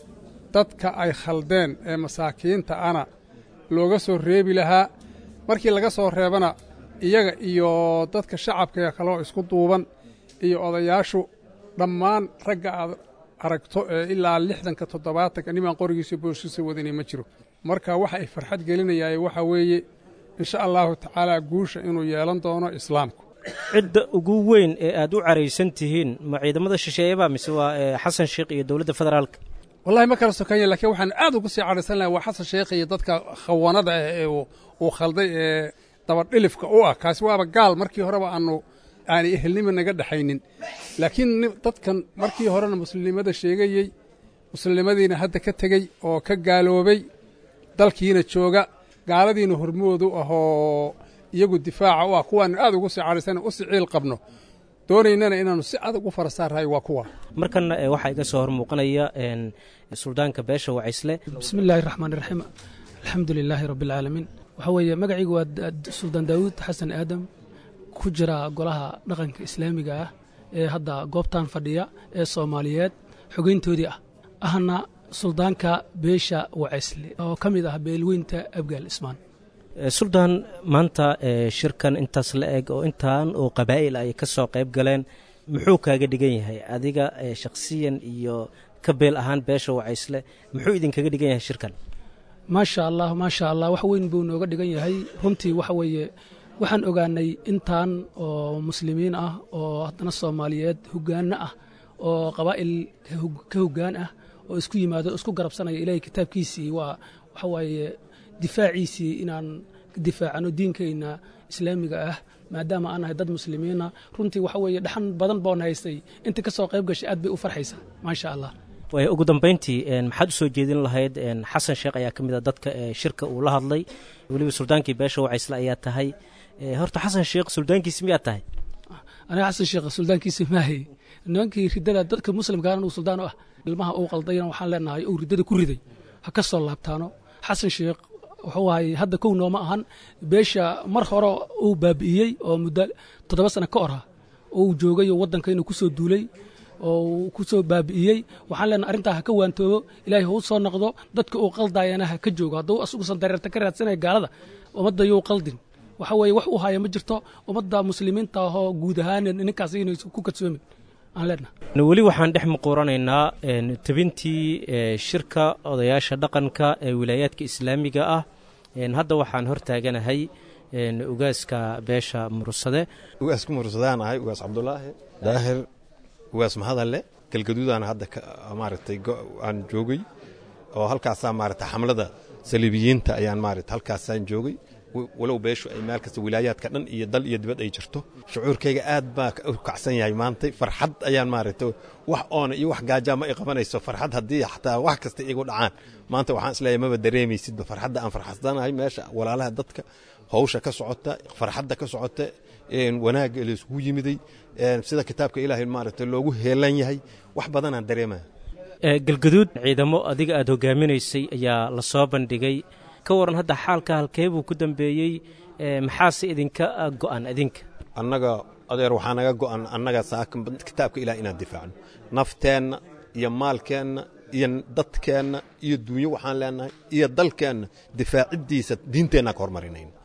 dadka ay khaldeen ee masaakiinta ana looga soo reebi lahaa markii laga soo reebana iyaga iyo dadka shacabka kaloo isku duuban iyo odayaashu dhammaan ragga aad aragto ee ilaa lixdanka toddobaatanka nimaan qorigiisa booshiisa wadanay ma jiro marka waxa ay farxad gelinayaay waxaa weeye insha allahu tacaalaa guusha inuu yeelan doono islaamku cidda ugu weyn ee aad u caraysan tihiin ma ciidamada shisheeyeba mise waa xasan sheekh iyo dowladda federaalka wallahi ma kala sokanya lakiin waxaan aad ugu sii cadhaysan lahay waa xasan sheekh iyo dadka khawanada ah ee uu khalday ee dabadhilifka u ah kaasi waaba gaal markii horeba aanu aanay ehelnima naga dhexaynin laakiin dadkan markii horena muslimnimada sheegayey muslimnimadiina hadda ka tegey oo ka gaaloobay dalkiina jooga gaaladiina hormoodu ahoo iyagu difaaca u ah kuwaanu aad ugu sii cadhaysan u sii ciil qabno doonaynana inaannu si adag u fara saarrahay waa kuwa markanna waxaa iga soo hor muuqanaya suldaanka beesha wacaysle bismi illaahi raxmaan iraxiim alxamdu lilaahi rabbialcaalamiin waxaa weeye magacaygu waa suldaan daawuud xasan aadam ku jira golaha dhaqanka islaamiga ah ee hadda goobtan fadhiya ee soomaaliyeed xogeyntoodii ah ahna suldaanka beesha wacaysle oo ka mid ah beelweynta abgaal ismaan suldaan maanta shirkan intaas la eg oo intaan oo qabaa'il ay ka soo qayb galeen muxuu kaaga dhigan yahay adiga shakhsiyan iyo ka beel ahaan beesha wacaysle muxuu idinkaga dhigan yahay shirkan maasha allah maasha allah wax weyn buu nooga dhigan yahay runtii waxa weeye waxaan ogaanay intaan oo muslimiin ah oo haddana soomaaliyeed hogaanno ah oo qabaa'il ka hoggaan ah oo isku yimaado isku garabsanaya ilaahay kitaabkiisii waa waxa waaye difaaciisii inaan difaacano diinkayna islaamiga ah maadaama aan nahay dad muslimiina runtii waxa weeye dhaxan badan boon haystay inta ka soo qayb gashay aad bay u farxaysaa maasha allah waay ugu dambayntii maxaad u soo jeedin lahayd xasan sheekh ayaa ka mid a dadka shirka uu la hadlay weliba suldaankii beesha wacaysle ayaa tahay horta xasan sheekh suldaankiisi miyaad tahay aniga xasan sheekh suldaankiisi maahay nimankii riddada dadka muslimkaana uu suldaan u ah ilmaha uu qaldayna waxaan leenahay uu riddada ku riday ha ka soo laabtaano xasan sheekh wuxuu ahay hadda kow nooma ahan beesha mar hore uu baabi'iyey oo muddo toddoba sano ka orha uu joogay oo waddanka inuu ku soo duulay oo uu ku soo baabi'iyey waxaan leenahay arrintaa ha ka waantoobo ilaahay ha u soo noqdo dadka uu qaldayana ha ka joogo hadduu asugusan dareerta ka raadsanaya gaalada ummadda yuu qaldin waxa weeye wax uu haya ma jirto ummadda muslimiinta ahoo guud ahaan ninkaas inay ku kadsoomin aan leenahay weli waxaan dhex muquuranaynaa tebintii shirka odayaasha dhaqanka ee wilaayaadka islaamiga ah hadda waxaan hor taaganahay ugaaska beesha mursade ugaaska mursadaan ahay ugaas cabdulaahi daahir ugaas mahadalle galgaduudaan hadda maaragtay aan joogay oo halkaasaa maaragtay xamlada saliibiyiinta ayaan maaragtay halkaasaan joogay walow beeshu ay meel kasta wilaayaadka dhan iyo dal iyo dibad ay jirto shucuurkayga aad baa u kacsan yahay maantay farxad ayaan maaragtay wax oona iyo wax gaajaa ma i qabanayso farxad haddii xataa wax kasta igu dhacaan maanta waxaan isleeyahay maba dareemaysidba farxadda aan farxadsanahay meesha walaalaha dadka hawsha ka socota farxadda ka socota wanaagga layskugu yimiday sida kitaabka ilaahay maaragtay loogu heelan yahay wax badanaan dareemaya galgaduud ciidamo adiga aad hogaaminaysay ayaa la soo bandhigay ka waran hadda xaalka halkee buu ku dambeeyey maxaase idinka go'an idinka annaga adeer waxaa naga go'an annaga saakan kitaabka ilaah inaan difaacno nafteenna iyo maalkeenna iyo dadkeenna iyo dunyo waxaan leenahay iyo dalkeenna difaaciddiisa diinteenna ka hormarinayno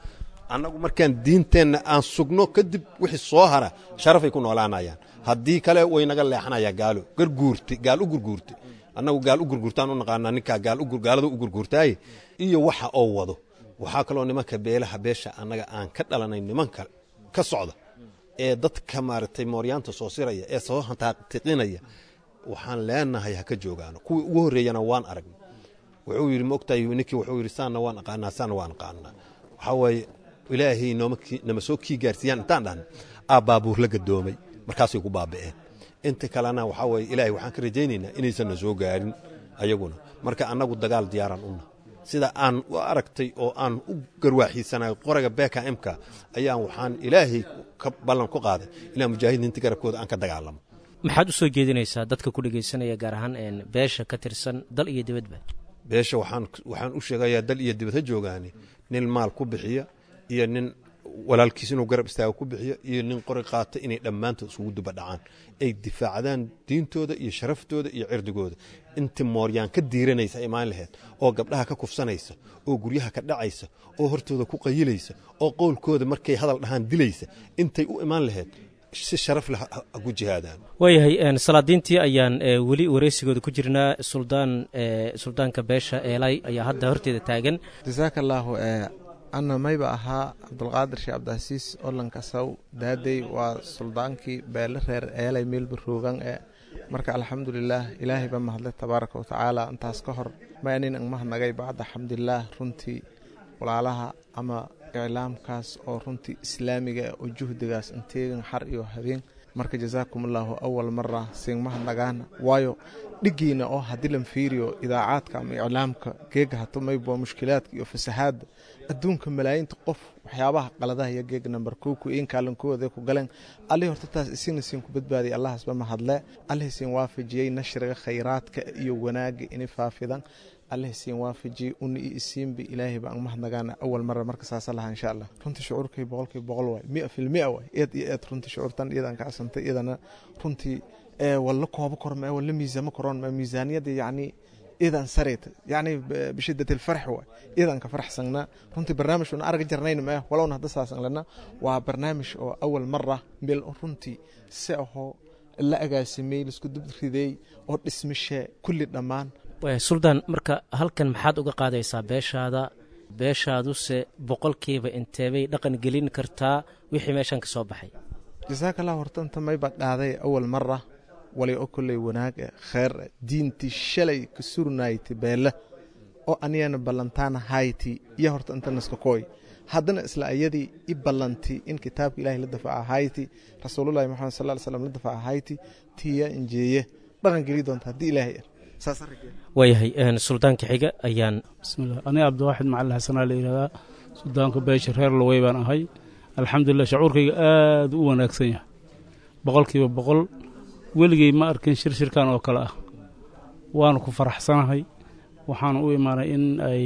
annagu markaan diinteenna aan sugno kadib wixii soo hara sharafay ku noolaanayaan haddii kale way naga leexanayaa gaalo garguurte gaal u gurguurte annagu gaal u gurguurtaan u naqaanaa ninkaa gaal gaalada u gurguurtaaye iyo waxa oo wado waxaa kaloo nimanka beelaha beesha annaga aan ka dhalanay nimanka ka socda ee dadka maaragtay mooryaanta soo siraya ee soo hantaatiqinaya waxaan leenahay ha ka joogaano kuwii ugu horreeyana waan aragnay wuxuu yidhi ma ogtahay ninkii wuxuu yidhi saanna waan aqaanaa saanna waan aqaanaa waxaa waaye ilaahay nooma nama soo kii gaarsiiyaan intaan dhahna aa baabuur la gadoomay markaasay ku baaba'een inta kalena waxaa waaye ilaahay waxaan ka rajaynaynaa inaysanna soo gaarin ayaguna marka annagu dagaal diyaaraan una sida aan u aragtay oo aan u garwaaxiisanay qoraga beka imka ayaan waxaan ilaahay ka ballan ku qaaday inaan mujaahidiinta garabkooda aan ka dagaalamo maxaad u soo jeedinaysaa dadka ku dhegaysanaya gaar ahaan beesha ka tirsan dal iyo dibadba beesha waxaan waxaan u sheegayaa dal iyo dibad ha joogaani nin maal ku bixiya iyo nin walaalkiis inuu garab istaaga ku bixiyo iyo nin qori qaata inay dhammaantood isugu duba dhacaan ay difaacdaan diintooda iyo sharaftooda iyo cirdigooda intii mooryaan ka diiranaysa imaan laheyd oo gabdhaha ka kufsanaysa oo guryaha ka dhacaysa oo hortooda ku qayilaysa oo qowlkooda markay hadal dhahaan dilaysa intay u imaan laheyd si sharaf leh ku jihaadaan waayahay salaadiintii ayaan weli wareysigooda ku jirnaa suldaan suldaanka beesha eelay ayaa hadda horteeda taagan jasaaka allaahu anna mayba ahaa cabdulqaadir sheekh cabdicasiis olankasaw daadey waa suldaankii beele reer eelay meelba roogan ee marka alxamdulilaah ilaahay ba mahadle tabaaraka wa tacaala intaas ka hor maanin angmahanagay bacda xamdulilaah runtii walaalaha ama iclaamkaas oo runtii islaamiga oo juhdigaas inteegan xar iyo habeen marka jasaakum allaahu awal mara siingmahadnagaana waayo dhigiina oo haddii lan fiiriyo idaacaadka ama iclaamka geega hatumaybo mushkilaadka iyo fasahaadda adduunka malaayinta qof waxyaabaha qaladaha iyo geega namber kow ku iin kaalankooda ku galeen allihii horta taas isina siin ku badbaadiyay allahasba mahadle allihii siin waafajiyey nashriga khayraadka iyo wanaaga inay faafidan alleh siin waafajiyey una i isiinba ilaahay baan mahadnagaana awal mara marka saasa lahaa insha allah runtii shucuurkay boqolkii boqol waay mia fil mia waay eed iyo eed runtii shucuurtan iyadaan ka casantay iyadana runtii walla koobo korma walla miisaamo koron ma miisaaniyada yacni iyadan sareyta yacni bishidat alfarx waay iyadan ka faraxsanna runtii barnaamij una arga jarnayn ma walowna hadda saasan lana waa barnaamij oo awal mara meel runtii si ahoo la agaasimay laisku dubriday oo dhismishe kulli dhammaan suldaan marka halkan maxaad uga qaadaysaa beeshaada beeshaaduse boqolkiiba inteebay dhaqan gelin kartaa wixii meeshan ka soo baxay jasaakallah horta inta mayba dhaaday awal mara walay oo kolley wanaag e kheer e diinti shalay ka surnayti beele oo aniyana ballantaana hayti iyo horta inta naska kooy haddana isla ayadii i ballanti in kitaabka ilahay la dafaca hayti rasuulullahi maxamed sal ly slam la dafaca hayti tiya injeeye dhaqan geli doonta haddii ilaahay er waayahay suldaanka xiga ayaan bismillah aniga cabdiwaaxid macalin xasanaa la yidhahdaa suldaanka beesha reer lowey baan ahay alxamdulilah shacuurkayga aad u wanaagsan yahay boqolkiiba boqol weligey ma arkin shir shirkan oo kale ah waanu ku faraxsanahay waxaanu u imaanay in ay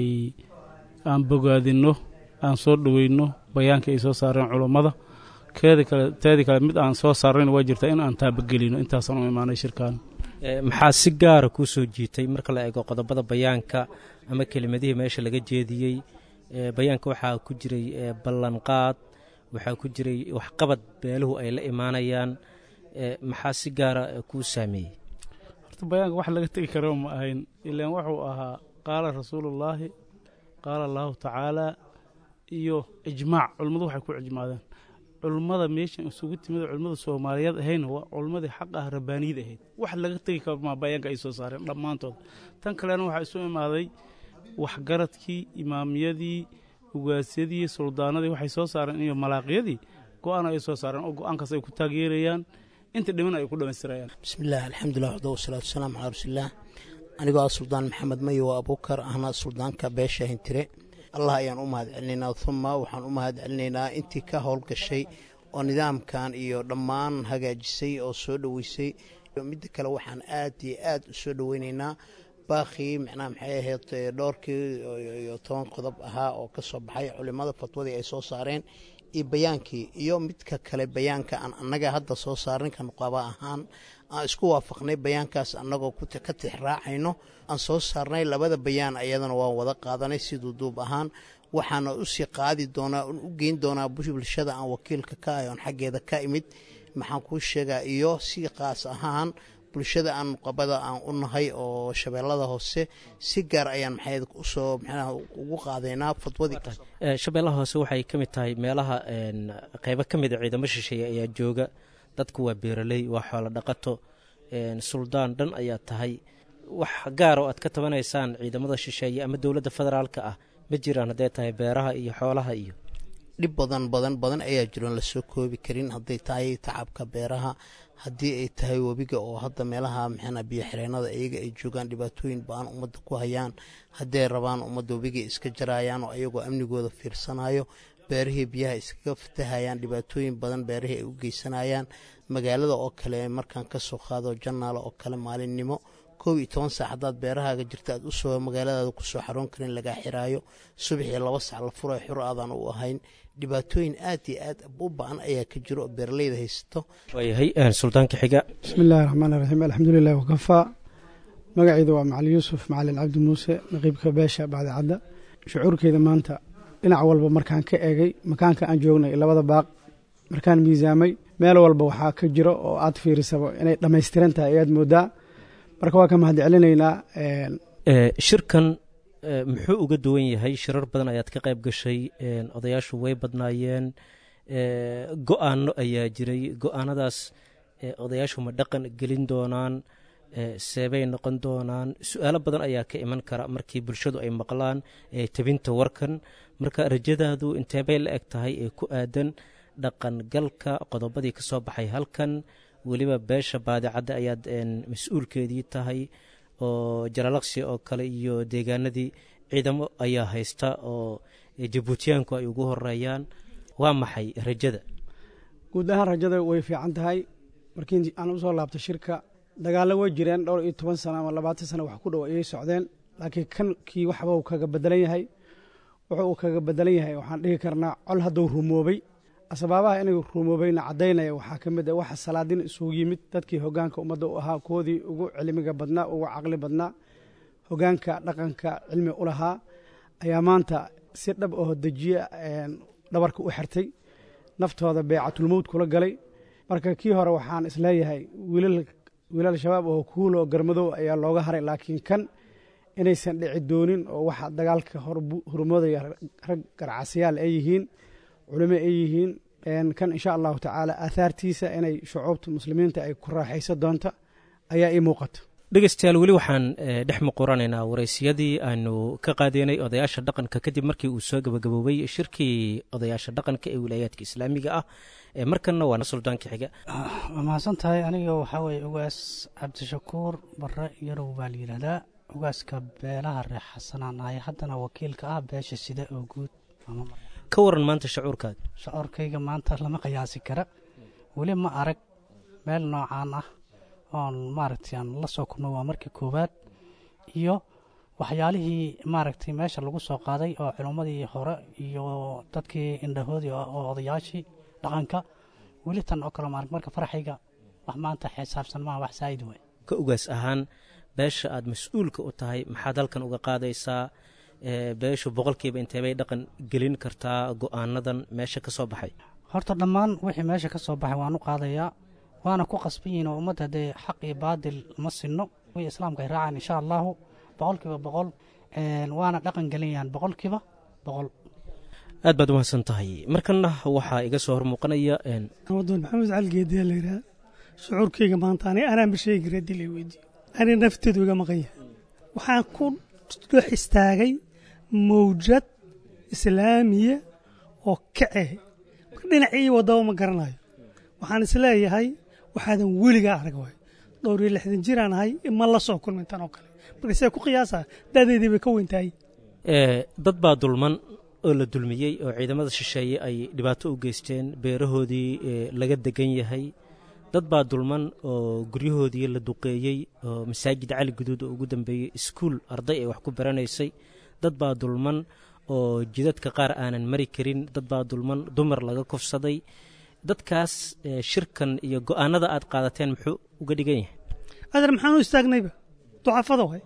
aan bogaadinno aan soo dhoweyno bayaankii ay soo saareen culummada keedi kale teedii kale mid aan soo saarnayn waa jirtaa in aan taabagelino intaasaan u imaanay shirkan maxaa si gaara kuu soo jiitay marka la eego qodobada bayaanka ama kelimadihii meesha laga jeediyey bayaanka waxaa ku jiray ballanqaad waxaa ku jiray waxqabad beeluhu ay la imaanayaan maxaa si gaara kuu saameeyey horta bayaanka wax laga tegi karo ma ahayn ilaan wuxuu ahaa qaala rasuulullaahi qaala allaahu tacaala iyo ijmaac culimmadu waxay ku ijmaadeen culummada meeshan isugu timid culimmada soomaaliyeed ahayna waa culummadii xaq ah rabbaaniyad ahayd wax laga tegi karo maa bayaanka ay soo saareen dhammaantood tan kalena waxaa isu imaaday waxgaradkii imaamiyadii ugaasyadii suldaanadii waxay soo saareen iyo malaaqyadii go-aan ay soo saareen oo go-aankaas ay ku taageerayaan inta dhiman ay ku dhammaystirayaan bismillaah alxamdulilah waxda wasalaatu wasalaamu calaa rasuulillaah anigoo ah suldaan maxamed mayo abuukar ahna suldaanka beesha hintire allah ayaan u mahad celinaynaa uma waxaan u mahad celinaynaa intii ka howlgashay oo nidaamkan iyo dhammaan hagaajisay oo soo dhoweysay midda kale waxaan aad iyo aad u soo dhoweynaynaa baaqii micnaha maxay ahayd dhowrkii iyo toban qodob ahaa oo ka soo baxay culimmada fatwadii ay soo saareen iyo bayaankii iyo midka kale bayaanka aan annaga hadda soo saarin ka nuqaba ahaan aan isku waafaqnay bayaankaas annagoo ka tix raacayno aan soo saarnay labada bayaan ayadana waan wada qaadanay siduu duub ahaan waxaana usii qaadi doonaa u geyn doonaa bulshada aan wakiilka ka ahy oon xaggeeda ka imid maxaan kuu sheegaa iyo si qaas ahaan bulshada aan nuqabada aan u nahay oo shabeellada hoose si gaar ayaan maxay usoo mxnaha ugu qaadaynaa fadwadii shabeellaha hoose waxay ka mid tahay meelaha qeybo ka mid a ciidamo shisheeye ayaa jooga dadku waa beeraley waa xoolo dhaqato suldaan dhan ayaa tahay wax gaar oo aad ka tabanaysaan ciidamada shisheeye ama dowladda federaalka ah ma jiraan hadday tahay beeraha iyo xoolaha iyo dhib badan badan badan ayaa jiroon lasoo koobi karin hadday tahay tacabka beeraha haddii ay tahay webiga oo hadda meelaha maxana biyo xireenada iyaga ay joogaan dhibaatooyin ba-an ummadda ku hayaan hadday rabaan ummadda webiga iska jarayaan oo ayagoo amnigooda fiirsanayo beerihii biyaha iskaga fatahayaan dhibaatooyin badan beerihii ay u geysanayaan magaalada oo kale markaan kasoo qaado janaala oo kale maalinimo koob iyo toban saac haddaad beerahaaga jirta aad usoo magaaladaada kusoo xaroon karin lagaa xiraayo subaxii laba sac la furayo xur aadan u ahayn dhibaatooyin aad iyo aad u ba-an ayaa ka jiro oo beeraleyda haysato waayahay suldaanka xiga bismi illaahi raxmaan raxiim alxamdulilahi wakafaa magacayda waa macali yuusuf macalin cabdi muuse naqiibka beesha baadicadda shucuurkeyda maanta dhinac walba markaan ka eegay makaanka aan joognay labada baaq markaan miisaamay meel walba waxaa ka jiro oo aad fiirisaba inay dhammaystiran tahay ayaad moodaa marka waa ka mahad celinaynaa shirkan muxuu uga duwan yahay shirar badan ayaad ka qayb gashay odayaashu way badnaayeen go-aano ayaa jiray go-aanadaas odayaashu ma dhaqan gelin doonaan seebay noqon doonaan su-aalo badan ayaa ka iman kara markii bulshadu ay maqlaan tabinta warkan marka rajadaadu inteebay la eg tahay ee ku aadan dhaqangalka qodobadii ka soo baxay halkan weliba beesha baadicadda ayaad mas-uulkeedii tahay oo jalalaqsi oo kale iyo deegaanadii ciidamo ayaa haysta oo jabuutiyaanku ay ugu horeeyaan waa maxay rajada guud ahaan rajada way fiican tahay markii aan usoo laabtay shirka dagaallo way jireen dhowr iyo toban sano ama labaatan sano wax ku dhow ayay socdeen laakiin kan kii waxba uu kaga bedelan yahay wuxuu uu kaga bedelan yahay waxaan dhihi karnaa col hadduu rumoobay asbaabaha inay rumoobayna caddaynaya waxaa ka mid a waxa salaadin isugu yimid dadkii hogaanka ummadda u ahaa kuwoodii ugu cilmiga badnaa ugu caqli badnaa hogaanka dhaqanka cilmi u lahaa ayaa maanta si dhab oo dejiye dhabarka u xirtay naftooda beecatulmowd kula galay marka kii hore waxaan isleeyahay wiilal shabaab oo kuulo garmadow ayaa looga haray laakiin kan inaysan dhici doonin oo waxa dagaalka hormoodaya rag garcasiyaal ay yihiin culimo ay yihiin kan insha allahu tacaala aahaartiisa inay shucuubta muslimiinta ay ku raaxaysa doonta ayaa ii muuqata dhegeystayaal weli waxaan dhex muquranaynaa waraysyadii aanu ka qaadeynay odayaasha dhaqanka kadib markii uu soo gabagaboobay shirkii odayaasha dhaqanka ee wilaayaadka islaamiga ah markanna waa suldaanka xiga waa mahadsan tahay aniga waxaa weeye ugaas cabdishakuur bare yarow baa la yidhahdaa ugaaska beelaha reex xasanaan ahay haddana wakiilka ah beesha sida oo guud ka waran maanta shacuurkaaga shacuurkayga maanta lama qiyaasi kara weli ma arag meel noocaan ah oon maaragtay aan la soo kulmay waa markii koowaad iyo waxyaalihii maaragtay meesha lagu soo qaaday oo culummadii hore iyo dadkii indhahoodii oo odayaashii dhaqanka weli tan oo kale maarag marka faraxayga wax maanta xisaabsan maaha wax saa'id waay ka ugaas ahaan beesha aad mas-uulka u tahay maxaad halkan uga qaadaysaa beeshu boqolkiiba inteebay dhaqan gelin kartaa go-aanadan meesha ka soo baxay horta dhammaan wixii meesha ka soo baxay waan u qaadayaa waana ku qasban yihin oo ummadda dee xaq iyo baadil ma sinno wi islaamka ay raacaan insha allahu boqolkiiba boqol waana dhaqan gelinayaan boqolkiiba boqol aad baad umahadsan tahay markanna waxaa iga soo hormuuqanaya wadoon maxamed cali geediya la yidhaha shucuurkayga maanta ani anaanba sheegi kara haddii la weydiiyo ani nafteedu iga maqan yahay waxaan ku dhex istaagay mawjad islaamiya oo kace marka dhinacii wadaba ma garanayo waxaan isleeyahay waxaadan weligaa arag waay dhowr iyo lixdan jiraan ahay ma la soo kulmin tan oo kale marka see ku qiyaasa da'deedii bay ka weyntahay dad baa dulman oo la dulmiyey oo ciidamada shisheeye ay dhibaato u geysteen beerahoodii laga degan yahay dad baa dulman oo guryahoodii la duqeeyey oo masaajid cali guduud oo ugu dambeeyey iskuul arday ay wax ku baranaysay dad baa dulman oo jidadka qaar aanan mari karin dad baa dulman dumar laga kufsaday dadkaas shirkan iyo go'aanada aad qaadateen muxuu uga dhigan yahay adeer maxaan u istaagnayba ducafada waay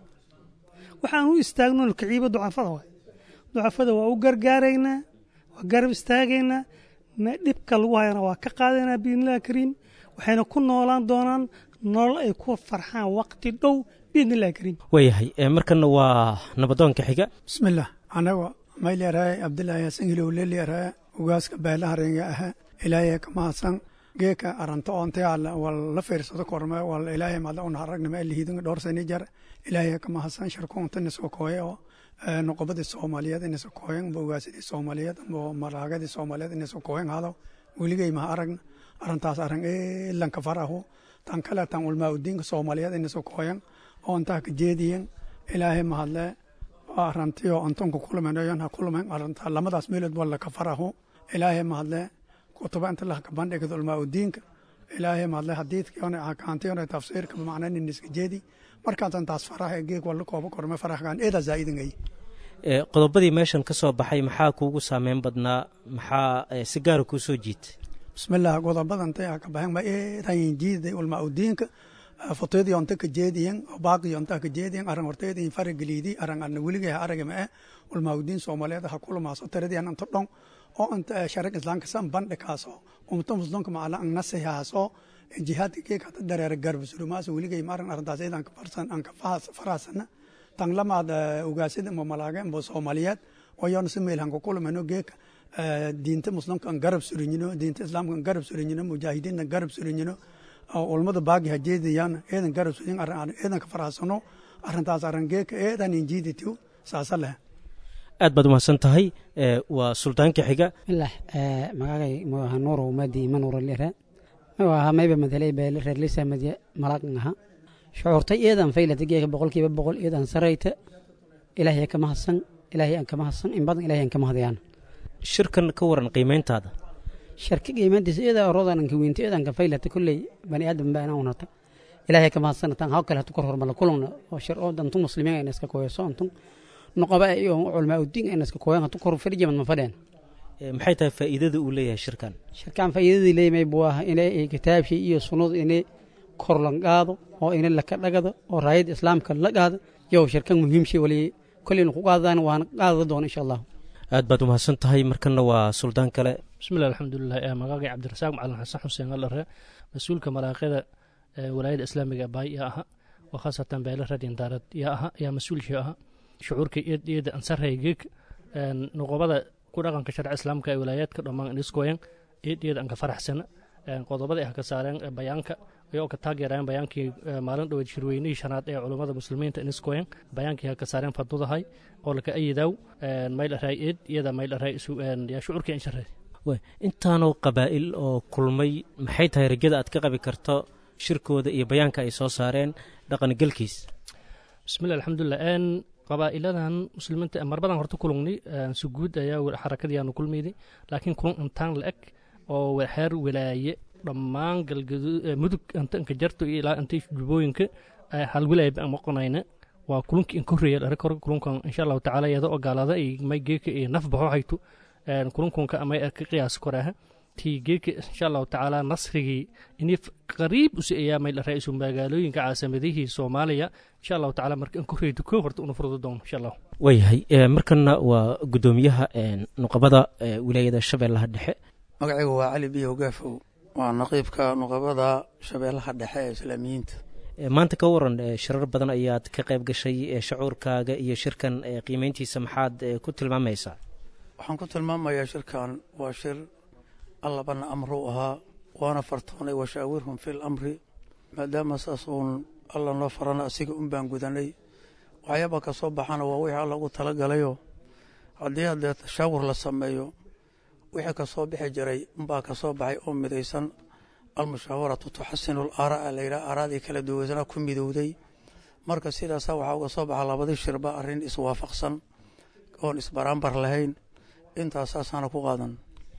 waxaan u istaagno kiciiba ducafada waay ducafada waa u gargaaraynaa waa garab istaagaynaa me dhibka lagu hayana waa ka qaadaynaa biidnillahi kariim waxayna ku noolaan doonaan nolol ay ku farxaan waqti dhow biidnillahi kariim waayahay markana waa nabadoonka xiga bismillaah anaga maylyaraaya abdilaahi hasan hilow lelyaraaya ugaaska beelaharenga aha ilaahay ka mahadsan geeka aranto onte alla wal la fiirsado korme wal ilaahay madla una aragnama elihidin dhowr sani jar ilaahay ka mahadsan sharkuunta nisoo kooye oo noqobadii soomaaliyeed inaysa kooyan amba ugaasadii soomaaliyeed amba maraagadii soomaaliyeed inaysa kooyan hado weligay maha aragna arintaas arang elanka farahu tan kale tan ulmaa udiinka soomaaliyeed inaysa kooyan oo intaa ka jeediyen ilaahay mahadle arantiyo antonka kulamenayon ha kulmen arinta lamadaas meelood walla ka farahu ilaahay mahadle kutuba inta lahka bandhigada ulmaa udiinka ilaahay mahadle hadiidkiona akaantiyona tafsiirka macnan iniska jeedi markaasan taas faraha geeg walla kooba korme farahkan eeda zaa'idingay qodobadii meeshan ka soo baxay maxaa kuugu saameyn badnaa maxaa si gaara kuu soo jiitay bismillaah godobadantay aa ka baxen ma eedayin jiiday ulmaa udiinka foteedii onta ka jeediyen baaqii onta ka jeediyen aran horteedii farageliidi aran arna weligay ha aragama eh ulmaa udiin soomaaliyeed ha kulumaaso taradiyan anta dhon oo anta sharig islaamka san bandhikaaso umta muslimka macala an nasihaaso jihaadka geeg hata dareera garbasurumaasa weligay maaran arrintaas eedan ka farsan an ka faraasana tan lamaad ugaasida ma malaaga mbo soomaaliyeed wayoona si meel hanka kulumano geeka diinta muslimka an garab surinyino diinta islaamka an garab surinyino mujaahidiinta an garab surinyino ulmada baagi hajeedayaan eedan garab surin eedan ka faraasano arrintaas arran geeka eedan injiiditiw saasa leh aad baad umahadsan tahay waa suldaanka xiga bismillaah magacay muaha nuuro umadi manuura lira magaha mayba madalay beele reer lisa madya malaqan aha shucuurtay eedan faylata geeka boqolkiiba boqol eedan sarayta ilaahay ka mahadsan ilaahay aan ka mahadsan in badan ilaahay aan ka mahadayaan shirkan ka waran qiimayntaada sharka qiimaantiisa eeda orodan ka weynta eedan ka faylata kulley bani aadam baa inaan unata ilaahay ka mahadsan tan haw kale hatu kor hormala kulungna oo shir oo dantu muslimiin ayna iska kooyso antun noqoba iyo culmaa udiin ayna iska kooyan hatu kor fadhijamad ma fadheen maxay tahay faa'iidada uu leeyahay shirkan shirkan faa'iidadii leeyahay buu ah inay kitaabkii iyo sunnadu inay kor lan qaado oo inay laka dhagado oo raayada islaamka la qaado yow shirkan muhiimshii wali kolleyna ku qaadaan waana qaadada doona insha allah aad baad umahadsan tahay markana waa suldaan kale bismillahi alxamdulilah magaagay cabdirasaaq macalin xasan xuseen alare mas-uulka malaaqyada walaayada islaamiga baay yaa aha oo khaasatan beele radin daarad yaa aha yaa mas-uulkii aha shucuurka eeda ansarhay geeg noqobada ku dhaqanka sharci islaamka ee walaayaadka dhammaan iskoyan eedeeda anka faraxsana qodobada ah ka saareen bayaanka ayagoo ka taageerayeen bayaankii maalin dhoweed shirweynihii shanaad ee culummada muslimiinta iniskoyan bayaankii ha ka saareen fadudahay oo laka ayidaw maylaray eed iyada maylaray yaa shucuurkii insharay intaanoo qabaa'il oo kulmay maxay tahay rajada aad ka qabi karto shirkooda iyo bayaanka ay soo saareen dhaqangelkiis bismillahi alxamdulilah qabaa'iladan muslimiinta marbadan horta kulungni si guud ayaa xarakadiyaanu kulmayday laakiin kulun intaan la eg oo xeer walaaye dhammaan mudug intanka jarto iyo ilaa intay jubooyinka hal wilaaya baan maqonayna waa kulunki in korreeya dhare kor kulunkan insha allahu tacaala iyada oo gaalada ay may geeka iyo naf baxo hayto kulunkunka amay ka qiyaas koraha tii geeka insha allahu tacaala nasrigii ini qariib usi ayaa may ra-iisul magaalooyinka caasamadihii soomaaliya insha allahu tacaala marka in korreeyto koo horta una furdo doono insha allah waayahay markana waa guddoomiyaha nuqabada wilaayada shabeellaha dhexe magacaygu waa cali biyow gaafow waa naqiibka nuqabada shabeellaha dhexe ee islaamiyiinta maanta ka waran shirar badan ayaad ka qayb gashay shacuurkaaga iyo shirkan qiimeyntiisa maxaad ku tilmaamaysaa waxaan ku tilmaamayaa shirkan waa shir allabana amruu ahaa waana fartoonay washaawirhum fi lamri maadaama saas uun alla noo farana asiga un baan gudanay waxyaaba ka soo baxana waa wixii alla ugu talagalayoo haddii haddee tashaawur la sameeyo wixii ka soo bixi jiray unbaa ka soo baxay oo midaysan almushaawaratu tuxasinu alaaraa layidhaha aaraadii kala duwaysana ku midowday marka sidaasaa waxaa uga soo baxa labadii shirba arrin iswaafaqsan oon isbaraambar lahayn intaasaasana ku qaadan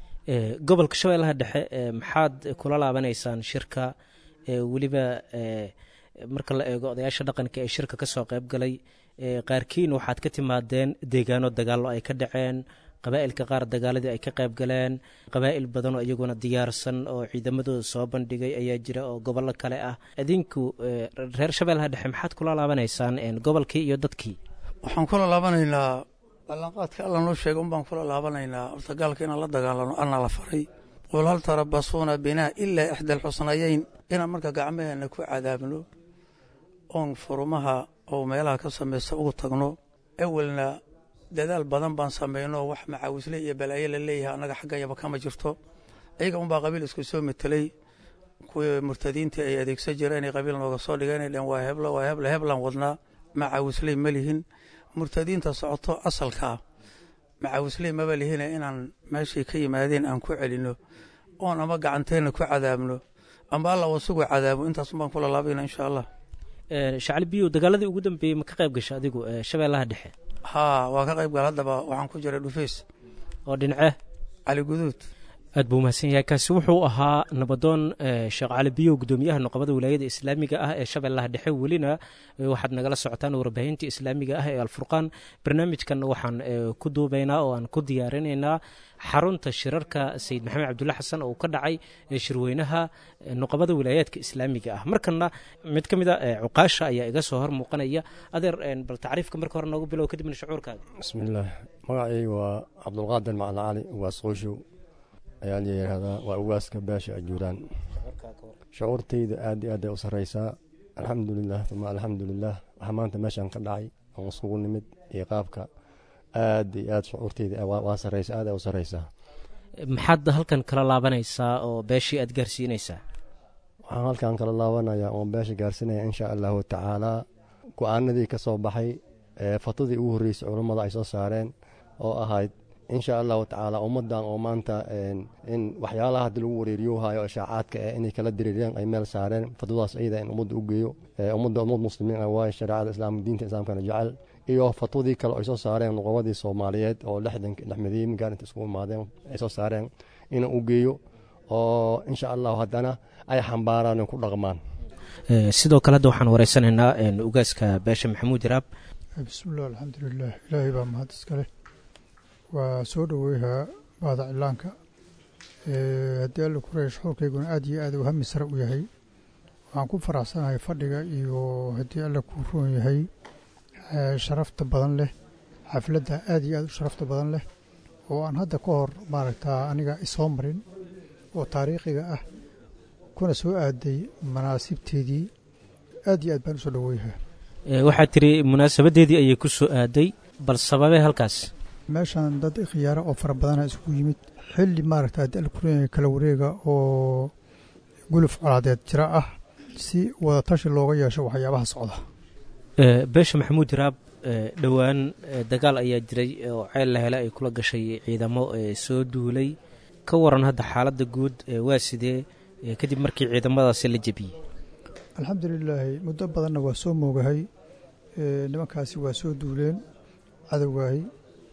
gobolka shabeellaha dhexe maxaad kula laabanaysaan shirka weliba marka la eego odayaasha dhaqanka ee shirka ka soo qayb galay qaarkiin waxaad ka timaadeen deegaano dagaallo ay ka dhaceen qabaa'ilka qaar dagaaladii ay ka qayb galeen qabaa'il badan oo iyaguna diyaarsan oo ciidamadooda soo bandhigay ayaa jira oo gobollo kale ah idinku reer shabeellaha dhexe maxaad kula laabanaysaan gobolkii iyo dadkii waxaan kula laabanaynaa ballanqaadka alla noo sheega un baan kula laabanaynaa horta gaalka inaan la dagaalano alna la faray qul hal tarabasuuna binaa ilaa ixda alxusnayeyn inaan marka gacmaheena ku cadaabno oon furumaha oo meelaha ka samaysta ugu tagno awelna dadaal badan baan samayno wax macaawisle iyo balaayo la leeyahay annaga xaggayaba kama jirto ayaga unbaa qabiil isku soo metelay kuwii murtadiintii ay adeegsan jireen inay qabiil nooga soo dhigeen ay dheen waa heblo waa heble heblaan wadnaa macaawisley ma lihin murtadiinta socoto asalkaa macaawisley maba lihine inaan meeshay ka yimaadeen aan ku celinno oon ama gacanteenna ku cadaabno amba alla wasugu cadaabo intaasun baan kula laabayna insha allah shacli biyow dagaaladii ugu dambeeyey ma ka qayb gasha adigu shabeellaha dhexe haa waa ka qayb gal haddaba waxaan ku jiray dhufays oo dhince cali guduud aad buu mahadsan yahay kaasi wuxuu ahaa nabadoon sheekh cali biyow gudoomiyaha nuqabada wilaayada islaamiga ah ee shabeellaha dhexe welina waxaad nagala socotaan warbaahinta islaamiga ah ee alfurqaan barnaamijkan waxaan ku duubaynaa oo aan ku diyaarinaynaa xarunta shirarka sayid maxamed cabdulla xasan oo ka dhacay shirweynaha nuqabada wilaayaadka islaamiga ah markana mid ka mid a cuqaasha ayaa iga soo hor muuqanaya adeer bal tacriifka marka hore noogu bilow kadibna shucuurkaaga bismillaah magacayga waa cabdulqaadir macalin cali ugaas qoyshow ayaa la yidhaahdaa waa ugaaska beesha ajuuraan shucuurtayda aad iyo aad ay u sarraysaa alxamdulilah uma alxamdulilah waxaa maanta meeshan ka dhacay aan isugu nimid iyo qaabka aad iyo aad shucuurtayda waa sarraysa aad ay u sarraysaa maxaad halkan kala laabanaysaa oo beeshii aad gaarsiinaysaa waxaan halkan kala laabanayaa oon beesha gaarsinaya insha allahu tacaalaa go-aanadii ka soo baxay ee fatadii ugu horreysay culummada ay soo saareen oo ahayd insha allahu tacaala ummaddan oo maanta in waxyaalaha haddii lagu wareeriyohayo ishaacaadka eh inay kala diriireen ay meel saareen fatwadaas ayada in ummadda u geeyo ummadda ummad muslimiin ah waayo shareecada islaam diinta islaamkana jecel iyo fatwadii kale ay soo saareen nuqabadii soomaaliyeed oo lixdanka lixmadiin gaarinta isku imaadeen ay soo saareen inaan u geeyo oo insha allahu haddana ay xambaaraan ku dhaqmaan sidoo kale hadda waxaan wareysanaynaa ugaaska beesha maxamuud iraab bismillaah alxamdulilah ilaahay baa mahad iskale waa soo dhoweyhaa baada cilaanka haddii alla kureeya shuxuurkayguna aad iyo aad u hami sare u yahay waxaan ku faraxsanahay fadhiga iyo haddii alla kuu roon yahay sharafta badan leh xafladda aad iyo aad u sharafta badan leh oo aan hadda ka hor maaragtaa aniga isoo marin oo taariikhiga ah kuna soo aaday manaasibteedii aad iyo aad baan u soo dhoweyhaa waxaad tiri munaasabaddeedii ayay ku soo aaday bal sababee halkaas meeshan dad khiyaaro oo fara badana isugu yimid xilli maaragta haddii alkureenya kala wareega oo guluf colaadeed jira ah si wada tashi looga yeesho waxyaabaha socda beesha maxamuud iraab dhowaan dagaal ayaa jiray oo ceel la hele ay kula gashay ciidamo soo duulay ka waran hadda xaaladda guud waa sidee kadib markii ciidamadaasi la jebiyey alxamdulilaahi muddo badanna waa soo moogahay nimankaasi waa soo duuleen cadowgaahi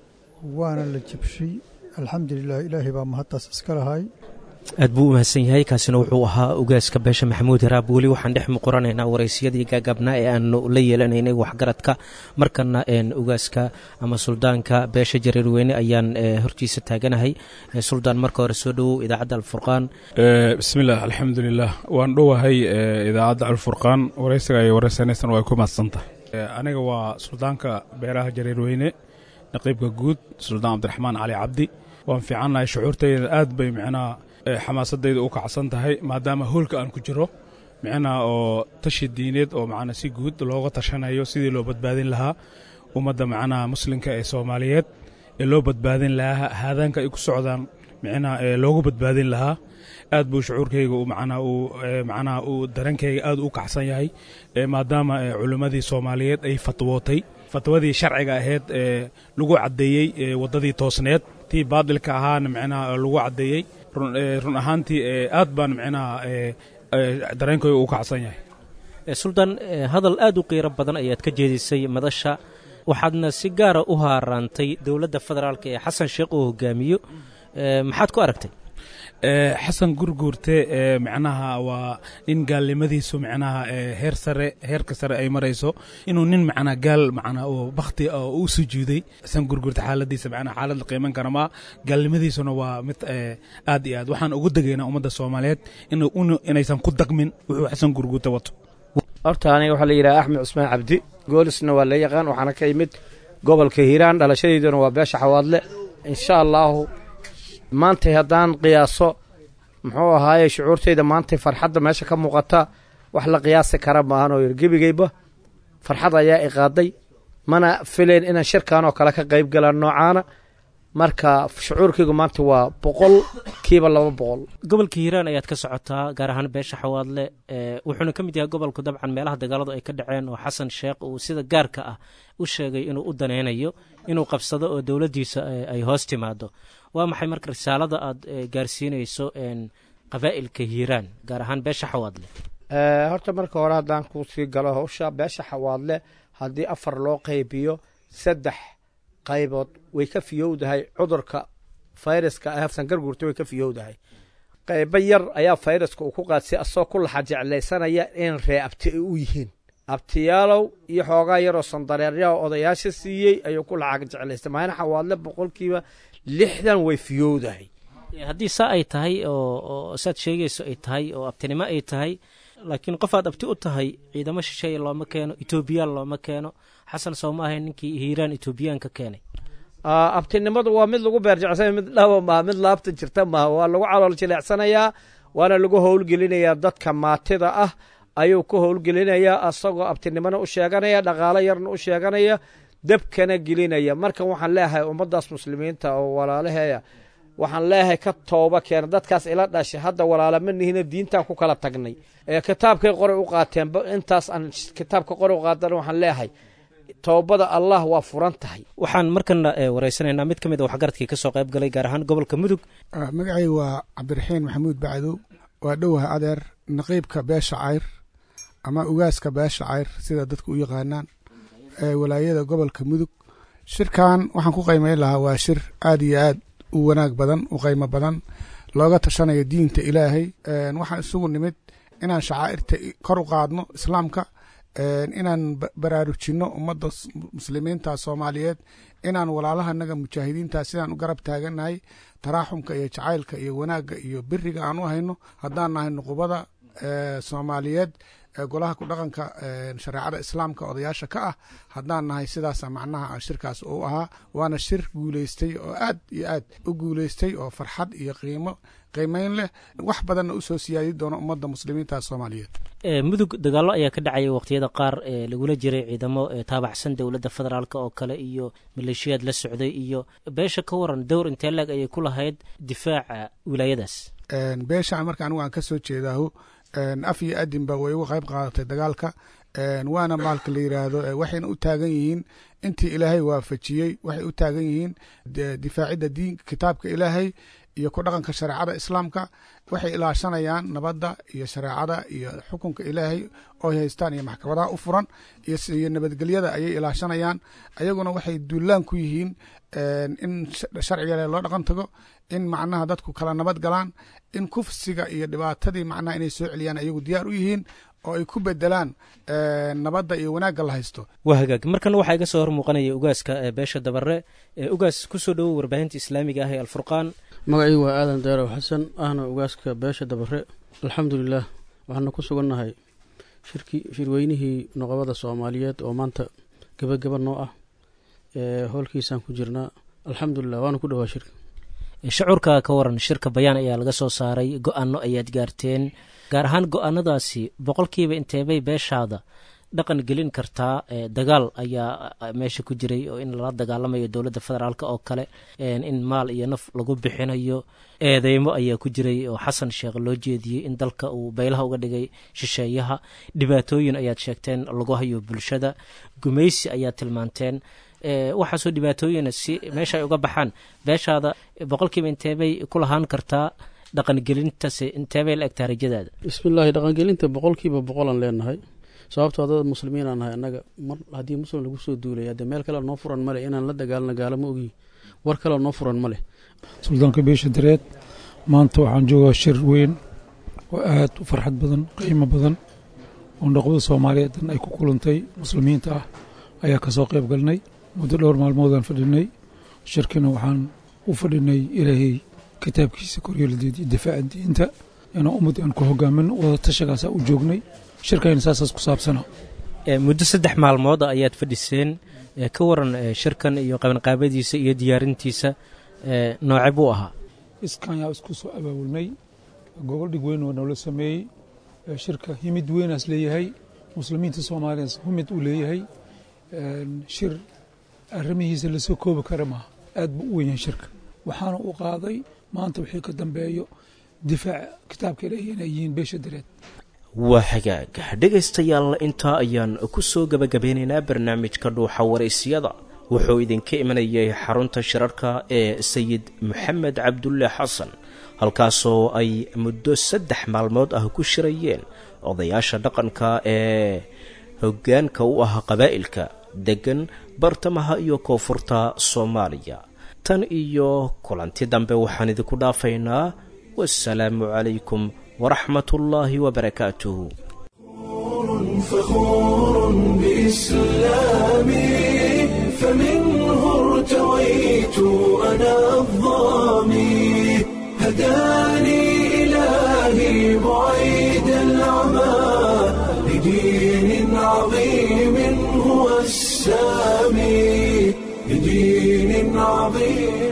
waana la jabshay alxamdulilah ilaahay baa mahadtaas iska lahay aad buu u mahadsan yahay kaasina wuxuu ahaa ugaaska beesha maxamuud haraab weli waxaan dhex muquranaynaa waraysyadii gaagaabnaa ee aanu la yeelanaynay waxgaradka markana ugaaska ama suldaanka beesha jareerweyne ayaan hortiisa taaganahay suldaan marka hore soo dhowow idaacadda alfurqaan bismillaah alxamdulilah waan dhowahay idaacadda alfurqaan waraysiga ay waraysanaysan waa ku mahadsantahay aniga waa suldaanka beeraha jareerweyne naqiibka guud suldaan cabdiraxmaan cali cabdi waan fiicannahay shucuurtayda aad bay micnaha xamaasadayda u kacsan tahay maadaama hoolka aan ku jiro micnaha oo tashi diineed oo macnaa si guud looga tashanayo sidii loo badbaadin lahaa ummadda macnaha muslimka ee soomaaliyeed ee loo badbaadin lahaa haadaanka ay ku socdaan micnaha ee loogu badbaadin lahaa aad buu shucuurkayga macnaha uu macnaha uu darankayga aad u kacsan yahay maadaama culimmadii soomaaliyeed ay fatwootay fatwadii sharciga ahayd ee lagu caddeeyey waddadii toosneed tii baadilka ahaana micnaha lagu caddeeyey run ahaantii aad baan micnaha dareenkayga u kacsan yahay suldaan hadal aad u qiiro badan ayaad ka jeedisay madasha waxaadna si gaara u haaraantay dowladda federaalk ee xasan sheekh uu hogaamiyo maxaad ku aragtay xasan gurguurte macnaha waa nin gaalnimadiisu macnaha heer sare heerka sare ay marayso inuu nin macnaha gaal macnaha oo bakti oo u sujuuday xasan gurguurte xaaladiisa macnaha xaalad la qiiman kara ma gaalnimadiisuna waa mid aad iyo aad waxaan ugu degaynaa ummadda soomaaliyeed inaysan ku daqmin wuxuu xasan gurguurte wato horta aniga waxaa la yidhaha axmed cusmaan cabdi goolisna waa la yaqaan waxaana ka imid gobolka hiiraan dhalashadeyduna waa beesha xawaadle insha allaahu maantay haddaan qiyaaso muxuu ahaaye shucuurtayda maantay farxadda meesha ka muuqata wax la qiyaasi kara maahan oo gebigayba farxad ayaa iqaaday mana filayn inaan shirkan oo kale ka qayb galaan noocaana marka shucuurkaygu maanta waa boqol kiiba laba boqol gobolka hiiraan ayaad ka socotaa gaar ahaan beesha xawaadle wuxuuna ka mid yahay gobolku dabcan meelaha dagaaladu ay ka dhaceen oo xasan sheekh uu sida gaarka ah u sheegay inuu u danaynayo inuu qabsado oo dowladdiisa ay hoos timaado waa maxay marka risaalada aad gaarsiinayso qabaa'ilka hiiraan gaar ahaan beesha xawaadle horta marka hore haddaan ku sii galo hawsha beesha xawaadle haddii afar loo qaybiyo saddex qaybood way ka fiyowdahay cudurka fayraska hafsan garguurta way ka fiyowdahay qaybo yar ayaa fayraska uu ku qaadsay asagoo ku laxa jeclaysanaya in ree abti ay u yihiin abtiyaalow iyo xoogaa yaroo sandareeryaha odayaasha siiyey ayuu ku laxa jeclaystay maayna xawaadle boqolkiiba lixdan way fiyowdahay haddii saa ay tahay oo saad sheegayso ay tahay oo abtinimo ay tahay laakiin qof aad abti u tahay ciidamo shisheeye looma keeno etoobiyaan looma keeno xasan soo ma ahayn ninkii hiiraan etoobiyaan ka keenay abtinimadu waa mid lagu beerjecsanaya mid dhaba maaha mid laabta jirta maaha waa lagu calool jileecsanayaa waana lagu howlgelinayaa dadka maatida ah ayuu ku howlgelinayaa asagoo abtinimona u sheeganaya dhaqaalo yarna u sheeganaya debkana gelinaya markan waxaan leeyahay ummaddaas muslimiinta oo walaalaheeya waxaan leeyahay ka tooba keena dadkaas ila dhashay hadda walaala ma nihina diintaan ku kala tagnay kitaabkay qoray u qaateen intaas aan kitaabka qoray u qaatan waxaan leeyahay toobada allah waa furan tahay waxaan markana wareysanaynaa mid ka mid a waxgaradkii kasoo qayb galay gaar ahaan gobolka mudug magacayga waa cabdiraxiin maxamuud bacdow waa dhowaha adeer naqiibka beesha cayr ama ugaaska beesha cayr sida dadku u yaqaanaan walaayada gobolka mudug shirkan waxaan ku qiimeyn lahaa waa shir aad iyo aad u wanaag badan u qiimo badan looga tashanayo diinta ilaahay waxaan isugu nimid inaan shacaa'irta kor u qaadno islaamka inaan baraarujinno ummadda muslimiinta soomaaliyeed inaan walaalahanaga mujaahidiinta sidaan u garab taagannahay taraaxumka iyo jacaylka iyo wanaagga iyo biriga aan u hayno haddaan nahay nuqubada soomaaliyeed golaha ku dhaqanka shareecada islaamka odayaasha ka ah haddaan nahay sidaasa macnaha shirkaas uu ahaa waana shir guuleystay oo aad iyo aad u guuleystay oo farxad iyo qiimo qiimeyn leh wax badanna usoo siyaadi doona ummadda muslimiinta soomaaliyeed mudug dagaallo ayaa ka dhacaya waqtiyada qaar ee lagula jiray ciidamo taabacsan dowladda federaalk oo kale iyo maleeshiyaad la socday iyo beesha ka waran dowr intee leeg ayay ku lahayd difaaca wilaayadaas beeshaan marka anigu aan ka soo jeedaaho af iyo adinba way uga qayb qaadatay dagaalka waana maalka la yidhaahdo waxayna u taagan yihiin intii ilaahay waafajiyey waxay u taagan yihiin difaacidda diinka kitaabka ilaahay iyo ku dhaqanka shareecada islaamka waxay ilaashanayaan nabadda iyo shareecada iyo xukunka ilaahay oo ay haystaan iyo maxkamadaha u furan iyo nabadgelyada ayay ilaashanayaan ayaguna waxay duulaan ku yihiin in sharciga ilaahay loo dhaqan tago in macnaha dadku kala nabad galaan in kufsiga iyo dhibaatadii macnaha inay soo celiyaan ayagu diyaar u yihiin oo ay ku bedelaan nabadda iyo wanaagga la haysto waa hagaag markana waxaa iga soo hor muuqanaya ugaaska beesha dabare ugaas kusoo dhowow warbaahinta islaamiga ah ee alfurqaan magacii waa aadan daarow xasan ahna ugaaska beesha dabare alxamdulilaah waxaanu ku sugannahay shirki shirweynihii noqobada soomaaliyeed oo maanta gebageba noo ah howlkiisaan ku jirnaa alxamdulilah waanu ku dhowaa shirka shucuurka ka waran shirka bayaan ayaa laga soo saaray go-aano ayaad gaarteen gaar ahaan go-aanadaasi boqolkiiba inteebay beeshaada dhaqan gelin kartaa dagaal ayaa meesha ku jiray oo in lala dagaalamayo dowladda federaalk oo kale in maal iyo naf lagu bixinayo eedeymo ayaa ku jiray oo xasan sheekh loo jeediyey in dalka uu baylaha uga dhigay shisheeyaha dhibaatooyin ayaad sheegteen lagu hayo bulshada gumaysi ayaad tilmaanteen waxaasoo dhibaatooyina si meesha ay uga baxaan beeshaada boqolkiiba inteebay ku lahaan kartaa dhaqangelintase inteebay la egtaa rajadaada bismillaahi dhaqangelinta boqolkiiba boqolaan leenahay sababtoo dad muslimiin aan nahay annaga mar haddii muslim lagu soo duulaya dee meel kale noo furan maleh inaan la dagaalno gaalo ma ogiyi war kale noo furan ma leh suldaanka beesha dareed maanta waxaan joogaa shir weyn oo aad u farxad badan qiimo badan oo noqbada soomaaliyeed dan ay ku kulantay muslimiinta ah ayaa ka soo qayb galnay muddo dhowr maalmoodaan fadhinay shirkina waxaan u fadhinay ilaahay kitaabkiisa koryeeladeed iyo difaaca diinta inaan ummad aan ku hogaamin wada tashagaasaa u joognay shirkayna saasaas ku saabsana muddo saddex maalmood ayaad fadhiseen ka waran shirkan iyo qabanqaabadiisa iyo diyaarintiisa nooce buu ahaa iskan yaa isku soo abaabulnay gogol dhig weyn oo noola sameeyey shirka himid weynaas leeyahay muslimiinta soomaaliyaas humid uu leeyahay shir arrimihiisa lasoo koobi kara maaha aad buu u wenyahay shirka waxaana uu qaaday maanta wixii ka dambeeyo difaaca kitaabka ilaahi inay yihiin beesha dareed waa hagaag dhegaystayaal intaa ayaan ku soo gebagabeynaynaa barnaamijka dhuuxa waraysyada wuxuu idinka imanayay xarunta shirarka ee sayid maxamed cabdulle xasan halkaasoo ay muddo saddex maalmood ah ku shirayeen odayaasha dhaqanka ee hoggaanka u ah qabaa'ilka deggan bartamaha iyo koonfurta soomaaliya tan iyo kulanti dambe waxaan idinku dhaafaynaa wasalaamu calaykum waraxmat ullaahi wabarakaatuh فخور بإسلامي فمنه ارتويت أنا الظامي هداني إلهي بعيد العمى لدين عظيم هو السامي لدين عظيم